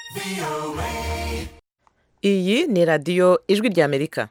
iyi ni radiyo ijwi ry'amerika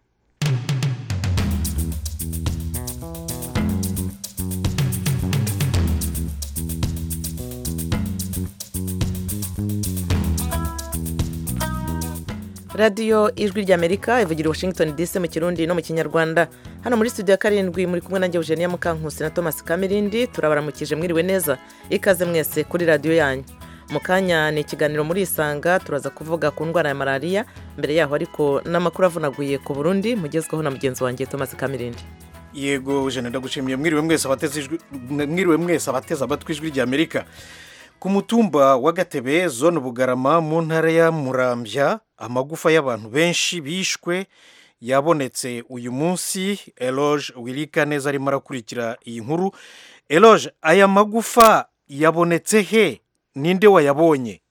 radiyo ijwi ry'amerika ivugira i washington dc mu kirundi no mu kinyarwanda hano muri studio ya karindwi muri kumwe nanjye eugenia mukankusi na thomas kamirindi turabaramukije mwiriwe neza ikaze mwese kuri radiyo yanyu mu kanya ni ikiganiro muri isanga turaza kuvuga ku ndwara ya malariya mbere yaho ariko n'amakuru avunaguye ku burundi mugezweho na mugenzi wanjye thomas kamirindi yego jana ndagushimiye mwiriwe mwese abateze ijwi mwiriwe mwese abateze amatwi ijwi ry'amerika ku mutumba wa gatebe zone bugarama mu ntara ya murambya amagufa y'abantu benshi bishwe yabonetse uyu munsi eloge wirika neza arimo arakurikira iyi nkuru eloge aya magufa yabonetse he ninde wayabonye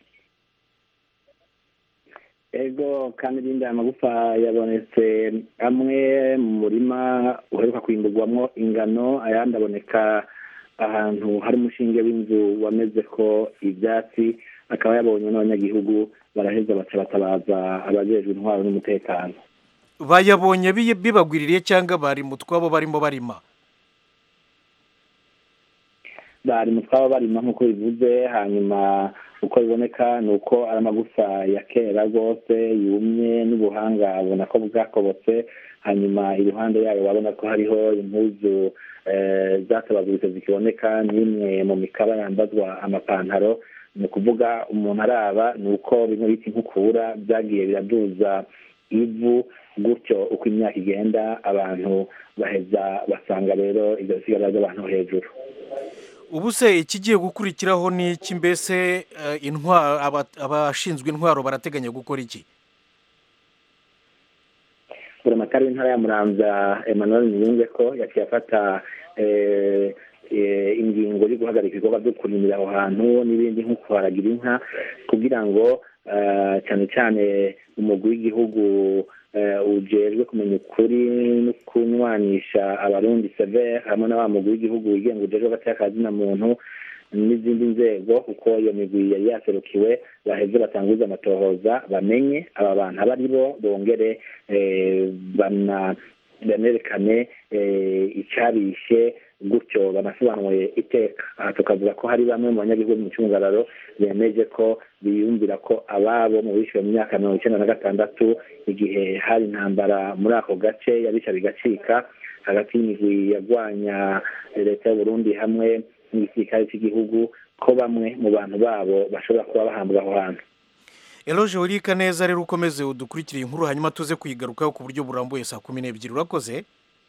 ego kandi aya magufa yabonetse amwe mu murima uheruka kwimburwamo ingano ayandi aboneka ahantu hari umushinge w'inzu wameze ko ibyatsi akaba yabonye n'abanyagihugu baraheza baca batabaza abajejwe intwaro n'umutekano bayabonye bibagwiririye cyangwa bari mu twabo barimo barima bari mu twabo barima nk'uko bivuze hanyuma uko biboneka ni uko ari amagufa ya kera rwose yumye n'ubuhanga abona ko bwakobotse hanyuma iruhande yayo babona ko hariho impuzu zatabaguritse zikiboneka n'imwe mu mikaba yambazwa amapantaro ni ukuvuga umuntu araba ni uko bimwe bita inkukura byagiye biraduza ivu gutyo uko imyaka igenda abantu baheza basanga rero ibyo bisigara by'abantu hejuru ubu se ikigiye gukurikiraho ni iki mbese abashinzwe intwaro barateganya gukora iki buramatari w'intara ya muramvya emmanuel niyunge ko yaciye afata ingingo yo guhagarika ibikorwa byo kurimira aho hantu n'ibindi nko kuharagira inka kugira ngo cyane cyane umugwi w'igihugu ujejwe kumenya ukuri no kunywanisha abarundi severe hamwe na wa mugwi w'igihugu wigenga ujejwe hagati y'akazina muntu n'izindi nzego kuko iyo migwi yari yaserukiwe baheze batanguza amatohoza bamenye aba bantu abo ari bo bongere banerekane icyabishe gutyo banasobanuye iteka aha tukavuga ko hari bamwe mu banyagihugu mu cyungararo bemeje ko biyumvira ko ababo mu bishyuwe mu myaka mirongo icyenda na gatandatu igihe hari intambara muri ako gace yabisha bigacika hagati y'imigwi yarwanya leta y'uburundi hamwe n'igisirikare cy'igihugu ko bamwe mu bantu babo bashobora kuba bahambwa aho hantu eloge wirika neza rero ukomeze udukurikire inkuru hanyuma tuze kuyigarukaho ku buryo burambuye saa kumi n'ebyiri urakoze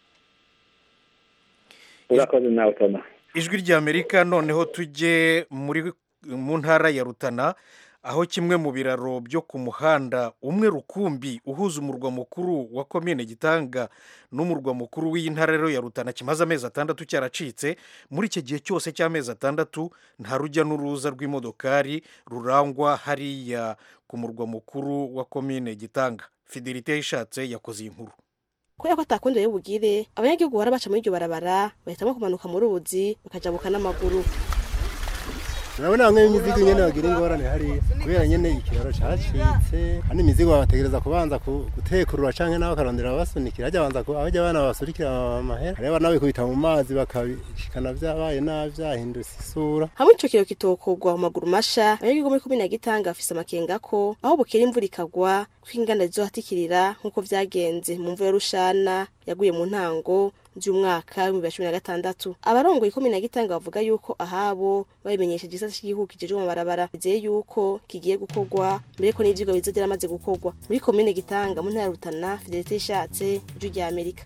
urakoze nawe toma ijwi ry'amerika noneho tujye muri mu ntara ya rutana aho kimwe mu biraro byo ku muhanda umwe rukumbi uhuza umurwa mukuru wa komine gitanga n'umurwa mukuru w'iyi ntara rero ya rutana kimaze amezi atandatu cyaracitse muri icyo gihe cyose cy'amezi atandatu nta rujya n'uruza rw'imodokari rurangwa hariya ku murwa mukuru wa komine gitanga fidelite yishatse yakoze iyi nkuru kubera ko atakundi bugire abanyagihugu bara baca muri iryo barabara bahitamo kumanuka mu ruzi bakajabuka n'amaguru urabona bamwe b'imizigo nyine bagira ingorane hariya kubera nyine ikiraro cyacitse kandi imizigo babategereza kubanza gutekurura cyangwa nawe bakarondera babasunikira hajya banza abajya abana babasurikira amahera hariya abana babikubita mu mazi bakabishikana byabaye nabi byahindutse isura hamwe ico kiro kitokorwa mu maguru masha abanyagihugu muri komine ya gitanga bafise amakenga ko aho bukera imvura ikagwa ko inganda zizohatikirira nk'uko vyagenze mu mvura ya rushana yaguye mu ntango by'umwaka w'ibihumbi bibiri na cumi na gatandatu abarongoye ikomine ya gitanga bavuga yuko ahabo babimenyesheje igisata cy'igihugu kijejwe mu mabarabara bizeye yuko kigiye gukorwa mbere ko n'ivyigwa bizoza byaramaze gukorwa muri komine gitanga mu ntara ya rutana fidelite ishatse ijwi rya amerika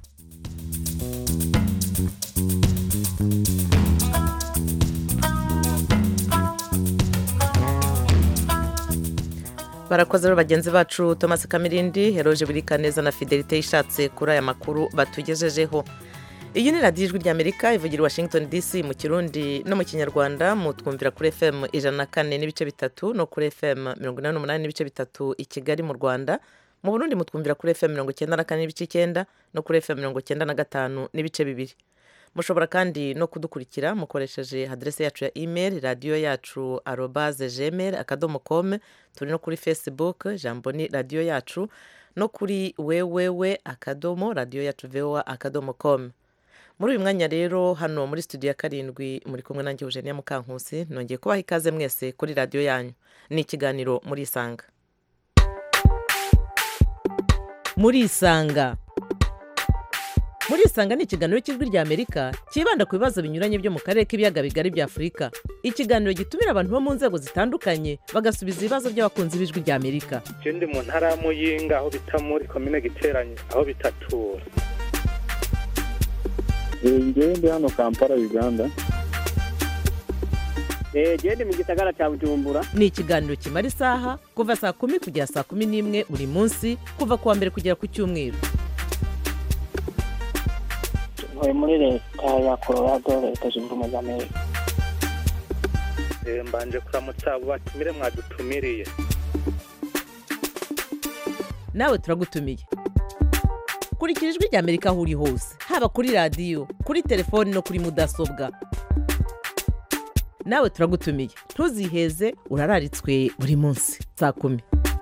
barakoze rero bagenzi bacu thomas kamirindi heroje burika neza na fidelite ishatse kuri aya makuru batugejejeho iyi ni radiyo ijwi ry'amerika ivugira i washington dc mu kirundi no mu kinyarwanda mutwumvira kuri fm ijana na kane n'ibice bitatu no kuri fm mirongo inani n'umunani n'ibice bitatu i kigali mu rwanda mu burundi mutwumvira kuri fm mirongo icyenda na kane n'ibice icyenda no kuri fm mirongo icyenda na gatanu n'ibice bibiri mushobora kandi no kudukurikira mukoresheje aderese yacu ya email radiyo yacu arobaze gmail akadomo com turi no kuri facebook jambo ni radiyo yacu no kuri wewewe akadomo radiyo yacu voa akadomo com muri uyu mwanya rero hano muri studio ya karindwi muri kumwe nanjye eugenia mukankusi nongeye kubaha ikaze mwese kuri radiyo yanyu ni ikiganiro muri isanga muri isanga muri isanga ni ikiganiro cy'ijwi ry'amerika cyibanda ku bibazo binyuranye byo mu karere k'ibiyaga bigari bya afurika ikiganiro gitumira abantu bo mu nzego zitandukanye bagasubiza ibibazo by'abakunzi b'ijwi ry'amerika ndi mu ntara ya muyinga aho bita muri komine giteranye aho bitatura ngewe ndi hano kampala uganda genda mu gisagara cya bujumbura ni ikiganiro kimara isaha kuva saa kumi kugera saa kumi n'imwe buri munsi kuva ku wa mbere kugera ku cyumweru ntuye muri leta ya colorado leta zunze ubumwe za amerika mbanje kuramutsa abo batumire mwadutumiriye nawe turagutumiye kurikira ijwi ry'amerika aho uri hose haba kuri radiyo kuri telefoni no kuri mudasobwa nawe turagutumiye ntuziheze urararitswe buri munsi saa kumi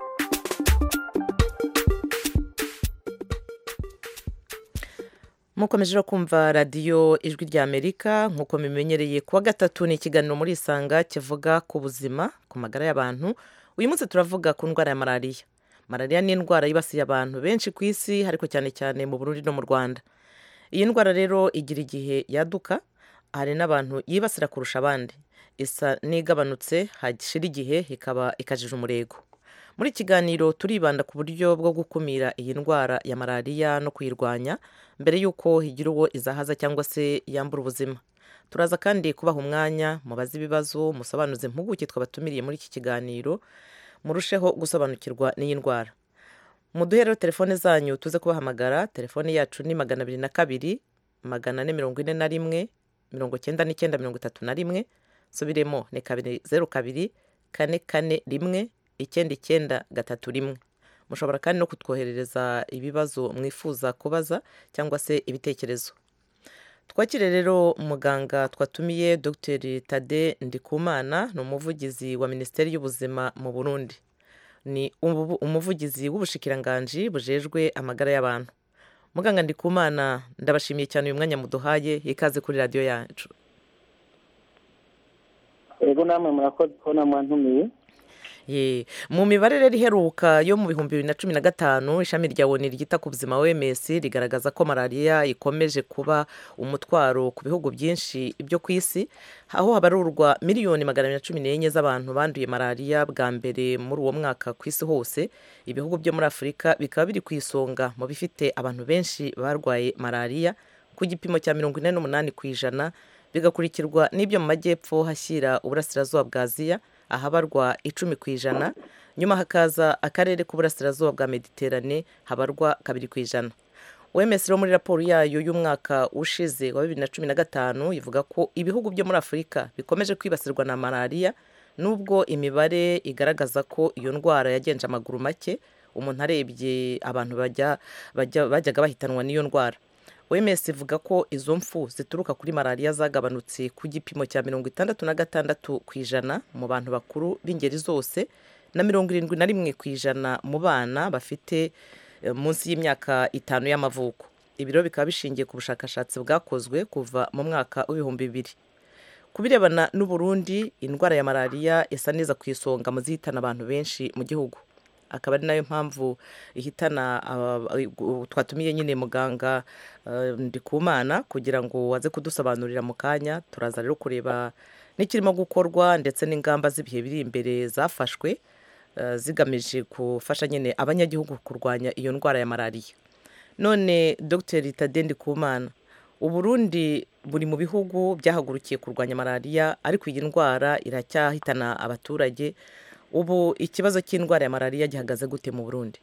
mukomeje kumva radiyo ijwi ry'amerika nk'uko mimenyereye kuwa gatatu ni ikiganiro muri isanga kivuga ku buzima ku magara y'abantu uyu munsi turavuga ku ndwara ya malariya malariya ni indwara yibasiye abantu benshi ku isi ariko cyane cyane mu burundi no mu rwanda iyi ndwara rero igira igihe yaduka hari n'abantu yibasira kurusha abandi isa n'igabanutse hashira igihe ikaba ikajije umurego muri iki kiganiro turibanda ku buryo bwo gukumira iyi ndwara ya malariya no kuyirwanya mbere y'uko higira uwo izahaza cyangwa se yambura ubuzima turaza kandi kubaha umwanya mubaze ibibazo musobanuze impuguke twabatumiriye muri iki kiganiro murusheho gusobanukirwa n'iyi ndwara muduhe rero telefone zanyu tuze kubahamagara telefone yacu ni magana abiri na kabiri magana ane mirongo ine na rimwe mirongo icyenda n'icyenda mirongo itatu na rimwe subiremo ni kabiri zeru kabiri kane kane rimwe icyenda icyenda gatatu rimwe mushobora kandi no kutwoherereza ibibazo mwifuza kubaza cyangwa se ibitekerezo twakire rero muganga twatumiye dr tade ndikumana ni umuvugizi wa minisiteri y'ubuzima mu burundi ni umuvugizi w'ubushikiranganji bujejwe amagara y'abantu muganga ndikumana ndabashimiye cyane uyu mwanya muduhaye ikaze kuri radiyo yacu yego namwe murakoze kubona mwantumiye mu mibare rero iheruka yo mu bihumbi bibiri na cumi na gatanu ishami rya woni ryita ku buzima wms rigaragaza ko malariya ikomeje kuba umutwaro ku bihugu byinshi byo ku isi aho habarurwa miliyoni magana abiri na cumi n'enye z'abantu banduye malariya bwa mbere muri uwo mwaka ku isi hose ibihugu byo muri afurika bikaba biri ku isonga mu bifite abantu benshi barwaye malariya ku gipimo cya mirongo ine n'umunani ku ijana bigakurikirwa n'ibyo mu majyepfo hashyira uburasirazuba bwa aziya ahabarwa icumi ku ijana nyuma hakaza akarere k'uburasirazuba bwa mediterane habarwa kabiri ku ijana wemes rero muri raporo yayo y'umwaka ushize wa bibiri na cumi na gatanu ivuga ko ibihugu byo muri afurika bikomeje kwibasirwa na malariya nubwo imibare igaragaza ko iyo ndwara yagenje amaguru make umuntu arebye abantu bajyaga bahitanwa n'iyo ndwara wemes ivuga ko izo mfu zituruka kuri malariya zagabanutse ku gipimo cya mirongo itandatu na gatandatu ku ijana mu bantu bakuru b'ingeri zose na mirongo irindwi na rimwe ku ijana mu bana bafite munsi y'imyaka itanu y'amavuko ibiro bikaba bishingiye ku bushakashatsi bwakozwe kuva mu mwaka w'ibihumbi bibiri ku birebana n'uburundi indwara ya malariya isa neza ku isonga mu zihitana abantu benshi mu gihugu akaba ari nayo mpamvu ihitana twatumiye nyine muganga ndikumana kugira ngo waze kudusobanurira mu kanya turaza rero kureba n'ikirimo gukorwa ndetse n'ingamba z'ibihe biri imbere zafashwe zigamije gufasha nyine abanyagihugu kurwanya iyo ndwara ya malariya none dr tade ndikumana uburundi buri mu bihugu byahagurukiye kurwanya malariya ariko iyi ndwara iracyahitana abaturage ubu ikibazo cy'indwara ya malariya gihagaze gute mu burundi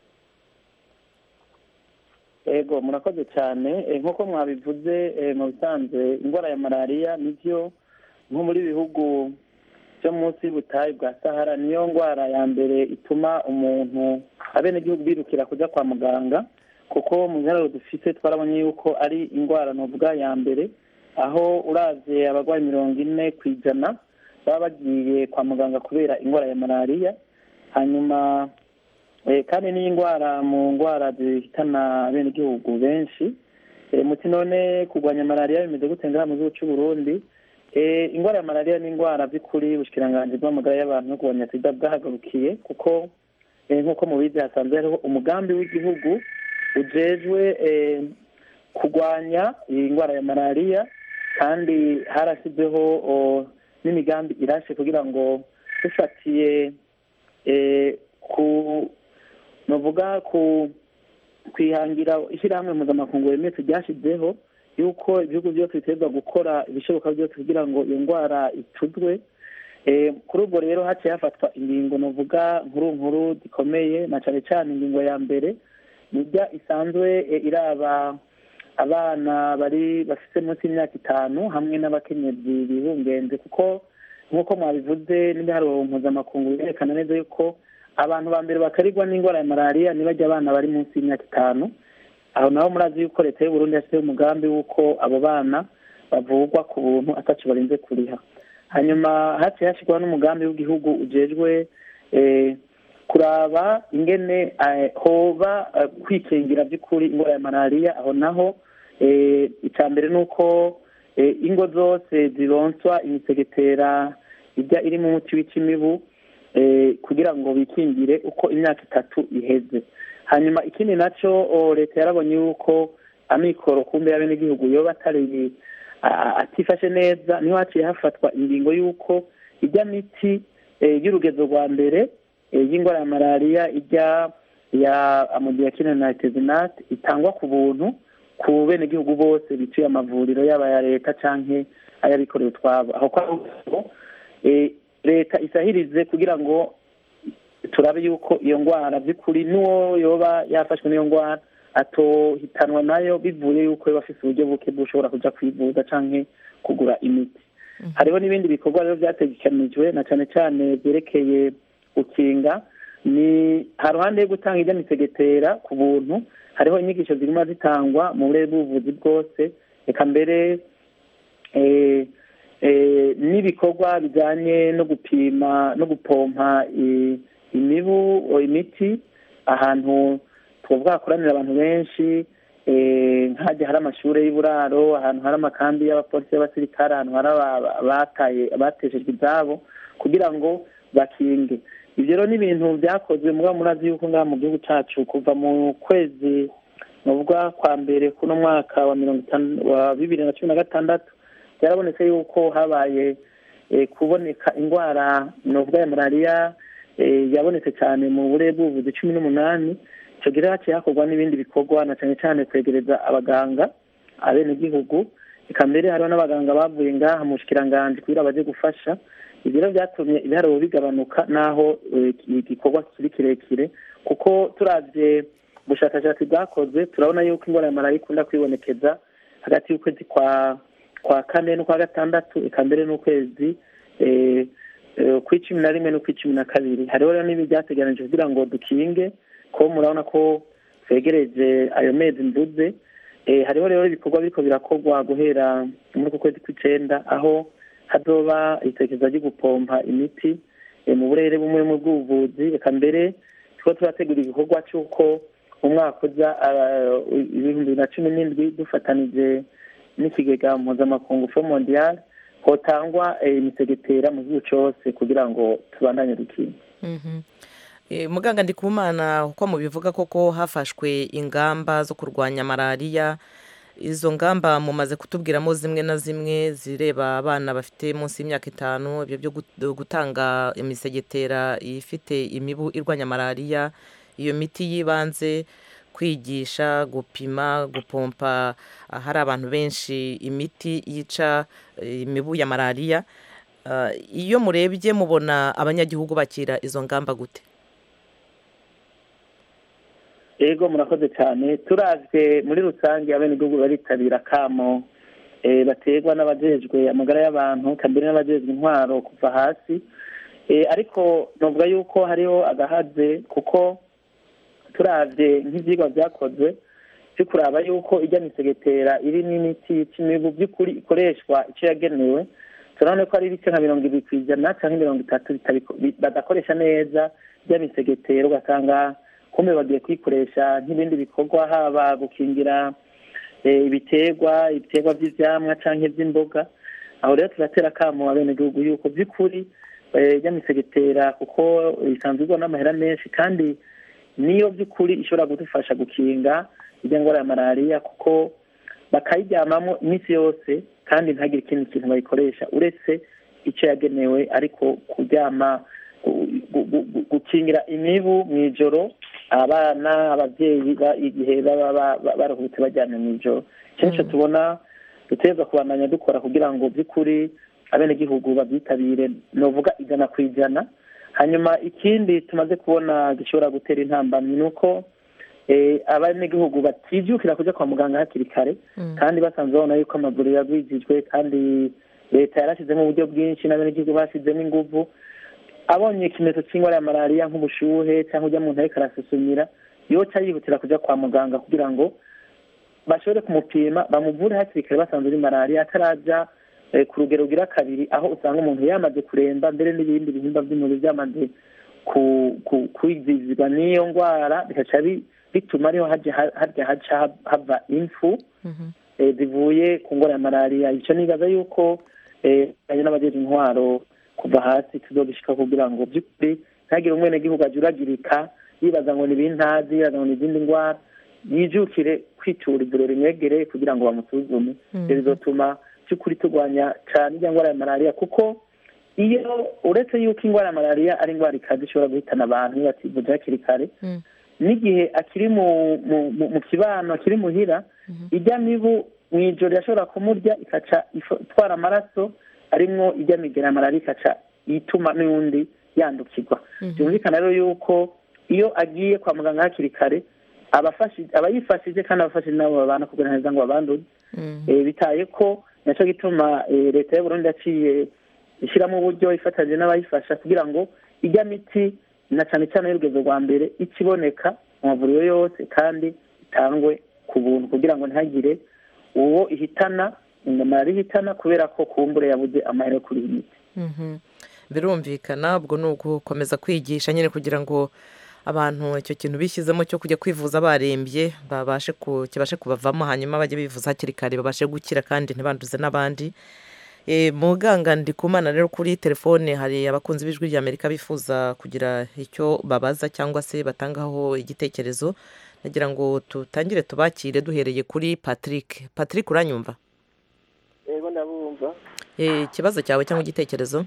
yego murakoze cyane nk'uko mwabivuze mu bisanzwe indwara ya malariya nibyo nko muri bihugu byo munsi y'ubutayu bwa sahara niyo ndwara ya mbere ituma umuntu abenegihugu birukira kujya kwa muganga kuko mu biharuro dufite twarabonye yuko ari indwara nuvuga ya mbere aho uravye abarwayi mirongo ine ku ijana baba bagiye kwa muganga kubera indwara ya malariya hanyuma eh, kandi n'iyi ndwara mu ndwara zihitana abenegihugu benshi Eh, muti none kurwanya malariya bimeze gute ngaha mu gihugu c'u Burundi Eh, indwara ya malariya ni indwara by'ukuri ubushikiranganji bw'amagara y'abantu no kurwanya sida bwahagarukiye kuko eh, nk'uko mubizi hasanzwe hariho umugambi w'igihugu ujejwe eh, kurwanya iyi ndwara ya malariya kandi harashyizweho o, n'imigambi irashe kugira ngo dufatiye eh, ku novuga ku kwihangira ishyirahamwe mpuzamakungu remezo ryashyizeho yuko ibihugu byose biterwa gukora ibishoboka byose kugira ngo iyo ndwara ituzwe Eh, kuri ubwo rero haciye hafatwa ingingo novuga nkuru nkuru zikomeye na cyane cyane ingingo ya mbere nijya isanzwe eh, iraba abana bari bafite munsi y'imyaka itanu hamwe n'abakenyezi bibungenze kuko nk'uko mwabivuze n'ibiharuro mpuzamakungu birerekana neza yuko abantu ba mbere bakarigwa n'indwara ya malariya ntibajya abana bari munsi y'imyaka itanu aho naho murazi yuko leta y'uburundi yashyizeho umugambi w'uko abo bana bavurwa ku buntu ataco barinze kuriha hanyuma haciye hashyirwaho n'umugambi w'igihugu ujejwe eh, kuraba ingene eh, hoba eh, kwikingira by'ukuri indwara ya malariya aho naho eh, icya mbere ni uko eh, ingo zose zironswa imisegetera ijya irimo umuti w'ikimibu eh, kugira ngo bikingire uko imyaka itatu iheze hanyuma ikindi nacyo o, leta yarabonye yuko amikoro kumbe y'abenegihugu yoba atari a- atifashe neza niho haciye hafatwa ingingo y'uko ijya miti eh, y'urugezo rwa mbere eh, y'indwara ya malariya ijya ya amodiakine na tezinate itangwa ku buntu ku benegihugu bose bituye amavuriro yaba aya leta canke ay'abikorera utwabo aho kwa eh, leta isahirize kugira ngo turabe yuko iyo ndwara by'ukuri n'uwo yoba yafashwe n'iyo ndwara atohitanwa nayo bivuye yuko yoba afise uburyo buke bushobora kuja kwivuza canke kugura imiti hariho n'ibindi bikorwa rero vyategekanijwe na cane cane vyerekeye gukinga ni haruhande yo gutanga irya misegetera ku buntu hariho inyigisho ziguma zitangwa mu burere bw'ubuvuzi bwose reka mbere eh, eh, n'ibikorwa bijanye no gupima no gupompa i- imibu o imiti ahantu twovuga hakoranira abantu benshi eh, nk'ahajya hari amashure y'uburaro ahantu hari amakambi y'abapolisi y'abasirikare ahantu hari aba- abataye abateshejwe izabo kugira ngo bakinge ibyo rero ni ibintu byakozwe muba murazi yuko ngaha mu gihugu cacu kuva mu kwezi novuga kwa mbere kuno mwaka wa mirongo itanu wa bibiri na cumi na gatandatu byarabonetse yuko habaye eh, kuboneka indwara novuga ya malariya eh, yabonetse cyane mu burere bw'ubuvuzi cumi n'umunani icyo gihe haciye hakorwa n'ibindi bikorwa na cyane cyane kwegereza abaganga abenegihugu reka mbere hariho n'abaganga bavuye ngaha mu bushikiranganji kugira baje gufasha ibyo rero byatumye ibiharuro bigabanuka n'aho eh, igikorwa kiri kirekire kuko turavye ubushakashatsi bwakozwe turabona yuko indwara ya malariya ikunda kwibonekeza hagati y'ukwezi kwa kwa kane n'ukwa gatandatu eka mbere n'ukwezi eh, eh, kw'icumi na rimwe n'ukw'icumi na kabiri hariho rero n'ibi byateganijwe kugira ngo dukinge ko murabona ko twegereje ayo mezi mvuze eh, hariho rero ibikorwa biriko birakorwa guhera muri uku kwezi kw'icenda aho hazoba isekeza ryo gupompa imiti eh, mu burere bumwe mu bw'ubuvuzi reka mbere tuba turategura igikorwa c'uko umwaka uza ah, ibihumbi bibiri na cumi n'indwi dufatanije n'ikigega mpuzamakungu fo mondial hotangwa eh, imisegetera mu gihugu cose kugira ngo tubandanye dukinga Mhm. Eh, muganga ndikumana uko mubivuga koko hafashwe ingamba zo kurwanya malariya izo ngamba mumaze kutubwiramo zimwe na zimwe zireba abana bafite munsi y'imyaka itanu ibyo byo gut- gutanga imisegetera ifite imibu irwanya malariya iyo miti y'ibanze kwigisha gupima gupompa ahari abantu benshi imiti yica eh, imibu ya malariya Ah, iyo murebye mubona abanyagihugu bakira izo ngamba gute ego murakoze cyane turavye muri rusange abenegihugu baritabira kamo eh, baterwa n'abajejwe amagara y'abantu kambere n'abajejwe intwaro kuva hasi eh, ariko novuga yuko hariho agahaze kuko turavye nk'ivyigwa vyakozwe byo kuraba yuko ijya misegetera irimo imiti yica imibu by'ukuri ikoreshwa icyo yagenewe turabona ko ari ibice nka mirongo ibiri ku ijana cyangwa mirongo itatu bitabiko- bi- badakoresha neza ijya misegetera ugasanga kumbe bagiye kuyikoresha nk'ibindi bikorwa haba gukingira eh, ibiterwa ibiterwa by'ivyamwa canke ivy'imboga aho rero turatera akamo abenegihugu yuko by'ukuri eh, ijya misegetera kuko isanzwe igwa n'amahera menshi kandi niyo by'ukuri ishobora kudufasha gukinga ijya ndwara ya malariya kuko bakayiryamamo iminsi yose kandi ntagire ikindi kintu bayikoresha uretse icyo yagenewe ariko kuryama gu- gu- gu- gu- gukingira imibu mu ijoro abana ababyeyi ba- igihe baba ba- ba- baruhutse bajyana mu ijoro icyo nicyo tubona dutegerezwa kubandanya dukora kugira ngo by'ukuri abenegihugu babyitabire novuga ijana ku ijana hanyuma ikindi tumaze kubona gishobora gutera intambamyi ni uko eh, abenegihugu batibyukira kujya kwa muganga hakiri kare kandi basanzwe babona yuko amavuriro yagwijijwe kandi leta yarashyizemo uburyo bwinshi n'abenegihugu bashyizemo inguvu abonye ikimenyetso cy'indwara ya malariya nk'ubushuhe cyangwa ujya muntu ariko arasusumira yoca yihutira kujya kwa muganga kugira ngo bashobore kumupima bamuvure hakiri kare basanze ari malariya ataraja eh, ku rugero rugira kabiri aho usanga umuntu yamaze kuremba mbere n'ibindi bihimba by'umubiri byamaze ku- ku- kwizizwa n'iyo ndwara bigaca bi- bituma ariho haja harya haca ha- hava impfu eh, zivuye ku ngwara ya malariya icyo nibaza yuko eh, ari n'abajeje intwaro kuva hasi tuzobishika kugira ngo by'ukuri ntihagire umwenegihugu ajuragirika yibaza ngo ni ibintazi yibaza ngo ni izindi ndwara yijukire kwitura ivuriro rimwegereye kugira ngo bamusuzume ibyo bizotuma by'ukuri turwanya cyane ijya ndwara ya malariya kuko iyo uretse yuko indwara ya malariya ari indwara ikaze ishobora guhitana abantu iyo bativuje hakiri kare n'igihe akiri mu mu- mu- mu kibano akiri muhira ijya mibu mu ijoro yashobora kumurya ikaca ifo- itwara amaraso arimwo ijya migera ya malariya ikaca ituma n'undi yandukirwa byumvikana rero yuko iyo agiye kwa muganga hakiri kare abafashi- aba yifashije kandi abafashije nabo babana kugira neza ngo babanduze Eh, bitaye ko nacyo gituma eh, leta y'uburundi yaciye ishyiramo uburyo ifatanyije n'abayifasha kugira ngo ijya miti na cyane cyane y'urugendo rwa mbere ikiboneka mu mavuriro yose kandi itangwe ku buntu kugira ngo ntihagire uwo ihitana malariya ihitana kubera ko kumbure yabuze amahera yo kuri iyi miti Mhm. birumvikana ubwo ni ugukomeza kwigisha nyine kugira ngo abantu icyo kintu bishyizemo cyo kujya kwivuza barembye babashe ku kibashe kubavamo hanyuma bajye bivuza hakiri kare babashe gukira kandi ntibanduze n'abandi e, muganga ndikumana rero kuri telefone hari abakunzi b'ijwi rya amerika bifuza kugira icyo babaza cyangwa se batangaho igitekerezo nagira ngo tutangire tubakire duhereye kuri patrick patrick uranyumva yego ndabumva e, ikibazo cyawe cyangwa igitekerezo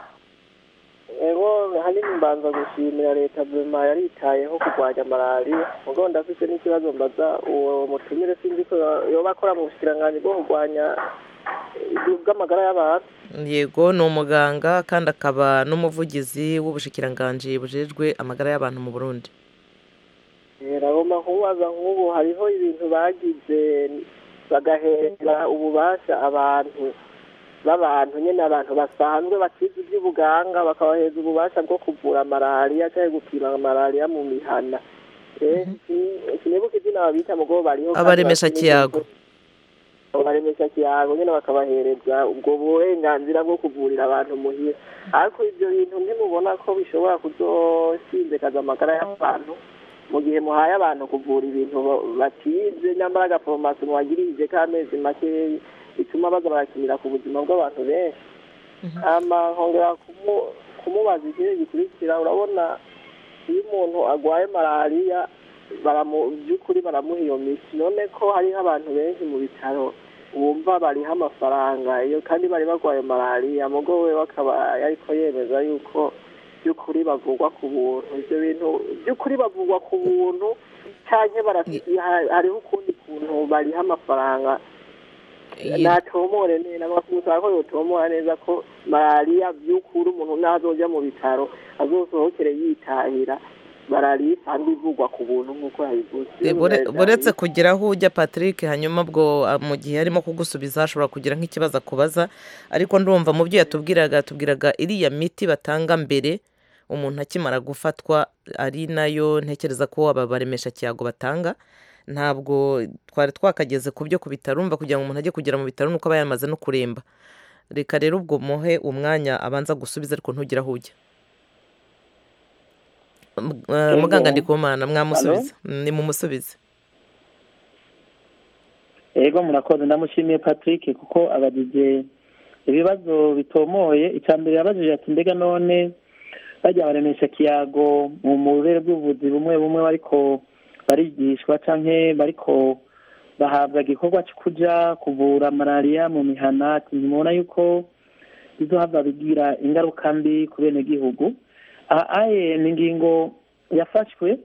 ego hanini mbanza gushimira leta vema yaritayeho kurwanya malariya ubwo ndafite n'ikibazo mbaza uwo mutumire sinzi ko yoba akora mu bushikiranganji bwo kurwanya eh, bw'amagara y'abantu yego ni umuganga kandi akaba n'umuvugizi w'ubushikiranganji bujejwe amagara y'abantu mu burundi ragomba kubaza nk'ubu hariho ibintu bagize bagahera ububasha abantu b'abantu nyine abantu basanzwe bakizi iby'ubuganga bakabaheza ububasha bwo kuvura malariya cyangwa gupima malariya mu mihana Eh, si- sinibuka izina babita mugo bariho kandi Abaremesha bazi kiyago. neza- abaremesha kiyago nyine bakabahereza ubwo burenganzira bwo kuvurira abantu muhira ariko ibyo bintu ntimubona ko bishobora kuzosinzikaza amagara y'abantu mu gihe muhaye abantu kuvura ibintu ba- batize nyamara agaforomasi muwagirije k'amezi makeya bituma baza barakinira ku buzima bw'abantu benshi hama nkongera kumu- kumubaza ikindi gikurikira urabona iyo umuntu agwaye malariya baramu by'ukuri baramuha iyo miti none ko hariho abantu benshi mu bitaro bumva bariho amafaranga iyo kandi bari barwaye malariya mugo we akaba yariko yemeza yuko by'ukuri bavugwa ku buntu ibyo bintu by'ukuri bavugwa ku buntu canke barafite hariho ukundi kuntu bariho amafaranga natomore neza bakusaba ko yotomora neza ko malariya by'ukuri umuntu nazoja mu bitaro azosohokere yitahira malariya isanzwe ivugwa ku buntu nk'uko yabivuze E, bure- buretse kugira aho ujya patrick hanyuma bwo ah, mu gihe arimo kugusubiza ashobora kugira nk'ikibazo akubaza ariko ndumva mu byo yatubwiraga yatubwiraga iriya miti batanga mbere umuntu akimara gufatwa ari nayo ntekereza ko aba baremesha kiyago batanga ntabwo twari twakageze ku byo ku bitaro umva kugira ngo umuntu ajye kugera mu bitaro nuko aba yamaze no kuremba reka rero ubwo muhe umwanya abanza gusubiza ariko ntugire aho ujya M- eh, muganga ndikumana mwamusubiza ni mumusubize yego murakoze ndamushimiye patrick kuko abajije ibibazo bitomoye icya mbere yabajije ati mbega none bajya baremesha kiyago mu burere bw'ubuvuzi bumwe bumwe bariko barigishwa canke bariko bahabwa igikorwa cyo kuja kuvura malariya mu mihana ati ntimubona yuko bizohava bigira ingaruka mbi ku benegihugu aha aye ni ingingo yafashwe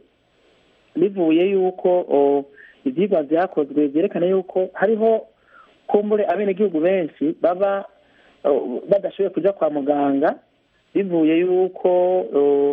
bivuye yuko o, ivyigwa vyakozwe vyerekana yuko hariho kumbure abenegihugu benshi baba o, badashoboye kuja kwa muganga bivuye yuko o,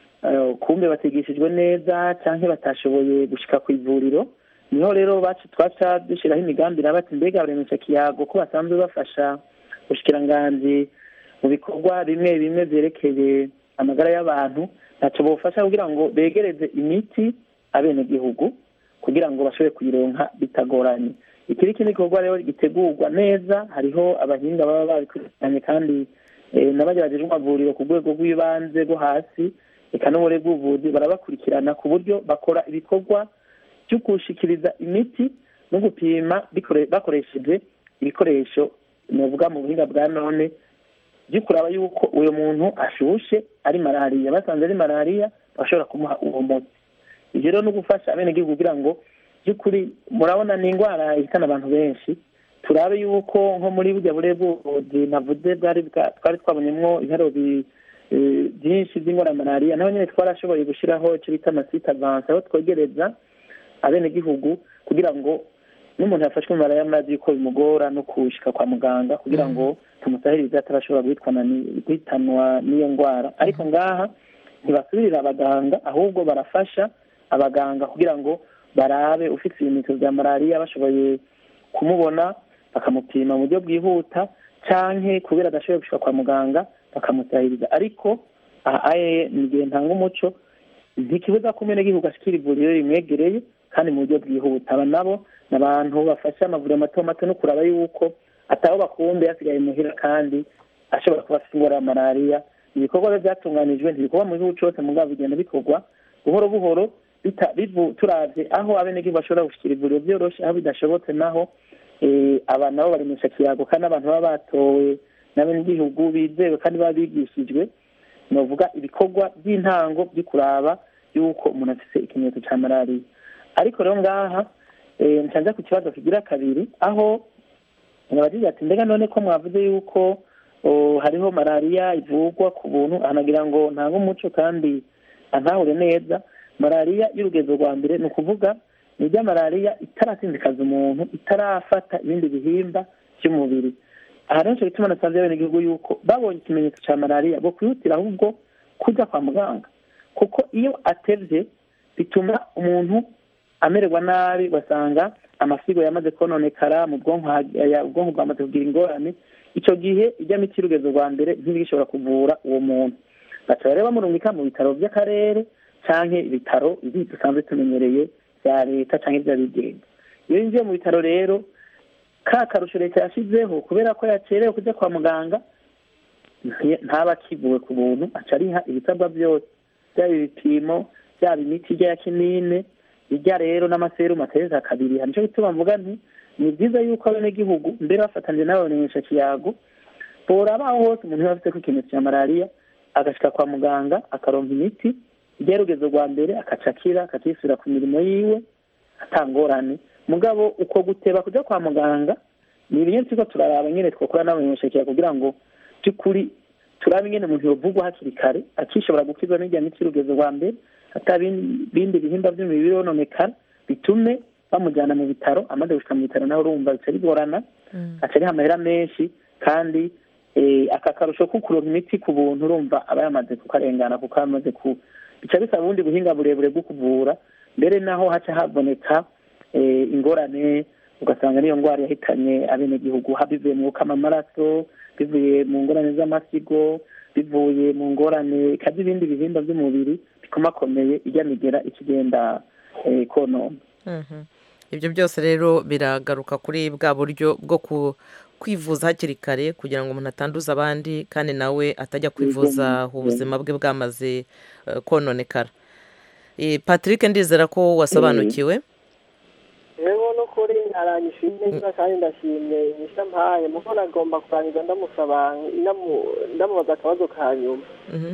o, kumbe batigishijwe neza canke batashoboye gushika ku ivuriro niho rero bacu twaca dushiraho imigambi iraba ati mbega baremesha kiyago ko basanzwe bafasha ubushikiranganji mu bikorwa bimwe bimwe vyerekeye amagara y'abantu ntaco bofasha kugira ngo begereze imiti abenegihugu kugira ngo bashobore kuyironka bitagoranye iki ni ikindi gikorwa rero gitegurwa neza hariho abahinga baba babikurikiranye kandi eh, n'abagerageje amavuriro ku rwego rw'ibanze rwo hasi eka n'ubure bw'ubuvuzi barabakurikirana ku buryo bakora ibikorwa byo gushikiriza imiti no gupima bikore- bakoresheje ibikoresho novuga mu buhinga bwa none byo kuraba yuko uyu muntu ashushe ari malariya basanze ari malariya bashobora kumuha uwo muti ibyo rero no gufasha abenegihugu kugira ngo by'ukuri murabona ni indwara ihitana abantu benshi turabe yuko nko muri burya burere bw'ubuvuzi navuze bwari bwa- twari twabonyemwo ibiharuro bi- eh, byinshi by'indwara ya malariya naho nyine twarashoboye gushyiraho icyo bita amasite avanse aho twegereza abenegihugu kugira ngo n'umuntu yafashwe mu malariya amazi yuko bimugora no kushika kwa muganga kugira ngo tumusahirize atarashobora guhitwana ni- guhitanwa n'iyo ndwara ariko ngaha ntibasubirira abaganga ahubwo barafasha abaganga kugira ngo barabe ufite ibimenyetso bya malariya bashoboye kumubona bakamupima mu buryo bwihuta canke kubera adashoboye gushika kwa muganga bakamusahiriza ariko aha aye ni igihe ntanga umuco ntikibuza ko umenegihugu ashikira ivuriro rimwegereye kandi mu buryo bwihuta aba nabo ni abantu bafasha amavuriro mato mato no kuraba yuko ataho bakumbe yasigaye muhira kandi ashobora kuba afite indwara ya malariya ibikorwa biba byatunganijwe ntibikorwa mu gihugu cose mugabo bigenda bikorwa buhoro buhoro bita- bivu- turavye aho abenegihugu bashobora gushikira ivuriro vyoroshe aho bidashobotse naho eh, aba nabo baremesha kiyago kandi abantu baba batowe n'abenegihugu bizewe kandi baba bigishijwe novuga ibikorwa by'intango byo kuraba yuko umuntu afise ikimenyetso ca malariya ariko rero ngaha eh, ncanza ku kibazo kigira kabiri aho abagize ati mbega none ko mwavuze yuko oh, hariho malariya ivurwa ku buntu anagira ngo ntange umuco kandi antahure neza malariya y'urugezo rwa mbere ni ukuvuga ni irya malariya itaratsindikaza umuntu itarafata ibindi bihimba by'umubiri aha rero nico gituma nasanze abenegihugu yuko babonye ikimenyetso ca malariya bo kwihutira ahubwo kuja kwa muganga kuko iyo atevye bituma umuntu amererwa nabi ugasanga amasigo yamaze kononekara mu bwonko ha- ya- ubwonko bwamaze kugira ingorane ico gihe ijya miti y'urugezo rwa mbere ntibishobora kuvura uwo muntu baca rero bamurungika mu bitaro vy'akarere canke ibitaro ibi dusanzwe tumenyereye vya leta canke vy'abigenga iyo yinjiye mu bitaro rero ka karusho leta yashizeho kubera ko yacerewe kuja kwa muganga nti- ntaba akivuwe ku buntu aca ariha ibisabwa byose byaba ibipimo byaba imiti ijya ya kinine ijya rero n'amaserumu atereza kabiri nico gituma mvuga nti ni byiza yuko abenegihugu mbere bafatanyije n'abamenyesha kiyago borabaho hose umuntu yaba afite ko ikimenyetso cya malariya agashika kwa muganga akaronka imiti ijya y'urugezo rwa mbere akaca akira akakisubira ku mirimo yiwe atangorane mugabo uko guteba kuja kwa muganga ni ibintu turiko turaraba nyene twokora n'abamenyesha kiyago kugira ngo by'ukuri turabe ingene umuntu yovugwa hakiri kare akishobora gukizwa n'irya miti y'urugezo rwa mbere ata bin- bindi bihimba by'umubiri yononekara bitume bamujyana mu bitaro amaze gushika mu bitaro nawe urumva bica bigorana aca ariha amahera menshi kandi eh, aka karusho ko kuronka imiti ku buntu urumva aba yamaze kukarengana kuko aba amaze ku bica bisaba ubundi buhinga burebure bwo kuvura mbere naho haca haboneka eh, ingorane ugasanga niyo ndwara yahitanye abenegihugu ha bivuye mu gukama amaraso bivuye mu ngorane z'amasigo bivuye mu ngorane kandi ibindi bihimba by'umubiri bikomakomeye ijya migera ikigenda eh, konona Mhm. ibyo byose rero biragaruka kuri bwa buryo bwo ku- kwivuza hakiri kare kugira ngo umuntu atanduza abandi kandi nawe atajya kwivuza ubuzima bwe bwamaze eh, kononekara Eh, patrick ndizera ko wasobanukiwe rero n'ukuri aranyishimye neza kandi ndashimye inyisha mpaye muko nagomba kurangiza ndamusaba ndamu- ndamubaza akabazo ka nyuma Mhm.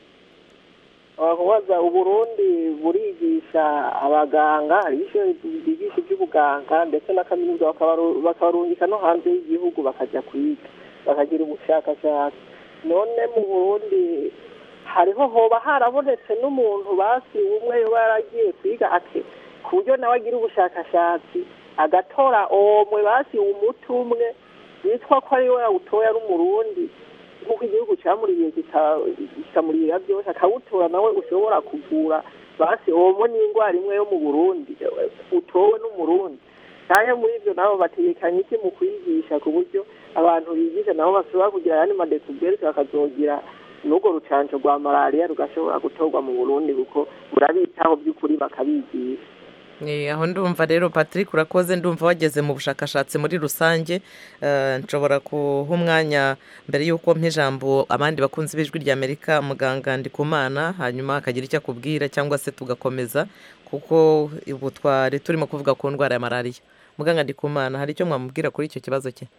kubaza uburundi burigisha abaganga hari ishuri ryigisha iby'ubuganga ndetse na kaminuza bakabaru- bakabarungika no hanze y'igihugu bakajya kwiga bakagira ubushakashatsi none mu burundi hariho hoba harabonetse n'umuntu basi umwe yoba yaragiye kwiga ake ku buryo nawe agira ubushakashatsi agatora omwe basi umuti umwe witwa ko ari we yawutoye ari umurundi nk'uko igihugu cyamuriye kika- kikamurira byose akawutora nawe ushobora kuvura basi omwe n'indwara imwe yo mu burundi utowe n'umurundi cyane muri ibyo nabo bategekanye iki mu kwigisha ku buryo abantu bigisha nabo bashobora kugira ayandi madekubwerizi bakazogira n'urwo rucanco rwa malariya rugashobora gutorwa mu burundi kuko burabitaho by'ukuri bakabigisha Eh, aho ndumva rero patrick urakoze ndumva wageze mu bushakashatsi muri rusange Eh, nshobora kuha umwanya mbere y'uko mpa ijambo abandi bakunzi b'ijwi ry'amerika muganga ndikumana hanyuma akagira icyo akubwira cyangwa se tugakomeza kuko ubu twari turimo kuvuga ku ndwara ya malariya muganga ndikumana hari icyo mwamubwira kuri icyo kibazo cye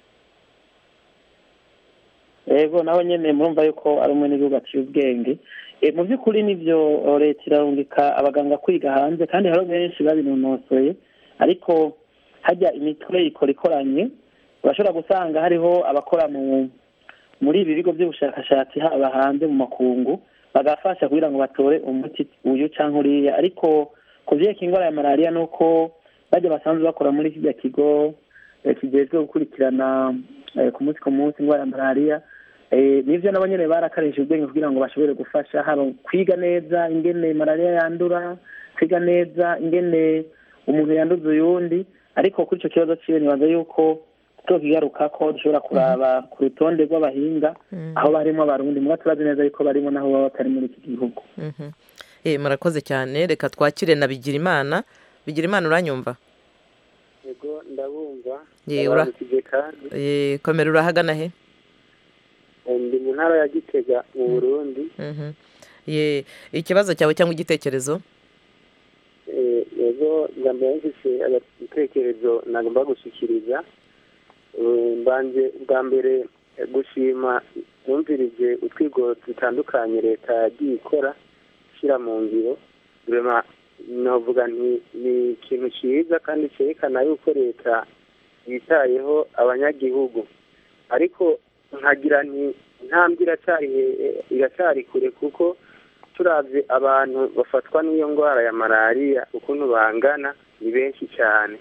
yego nawe nyine murumva yuko ari umwe n'igihugu aciye ubwenge Eh, mu by'ukuri nibyo eh, leta irarungika abaganga kwiga hanze kandi hariho benshi babinonosoye ariko hajya imitwe ikora ikoranye urashobora gusanga hariho abakora mu muri ibi bigo by'ubushakashatsi haba hanze mu makungu bagafasha kugira ngo batore umuti uyu cyangwa uriya ariko ku byerekeye indwara ya malariya ni uko bajya basanzwe bakora muri kijya kigo eh, kijejwe gukurikirana eh, ku munsi ku munsi indwara ya malariya Eh, nivyo nabo nyene barakarishije ubwenge kugira ngo bashobore gufasha haba kwiga neza ingene malariya yandura kwiga neza ingene umuntu yanduza uyundi ariko kuri ico kibazo ciwe nibaza yuko tukigaruka ko dushobora kuraba ku rutonde rw'abahinga aho barimo abarundi muba turazi neza yuko barimo naho baba batari muri iki gihugu Mhm. Eh, murakoze cyane reka twakire na bigirimana bigirimana uranyumva yego ndabumva Ye, ura- ndabandikije kandi Eh, komera urahagana he Eh, ndi mu ntara ya gitega mu burundi Mhm. Ye, ikibazo cyawe cyangwa igitekerezo Eh, yego ngambere mfise igitekerezo nagomba gushikiriza Eh, mbanje bwa mbere eh, gushima numvirije utwigo dutandukanye leta yagiye ikora ishyira mu ngiro rema novuga nti ni ikintu cyiza kandi cyerekana yuko leta yitayeho abanyagihugu ariko nkagira nti intambwe iracyari he- iracyari kure kuko turavye abantu bafatwa n'iyo ndwara ya malariya ukuntu bangana ni benshi cyane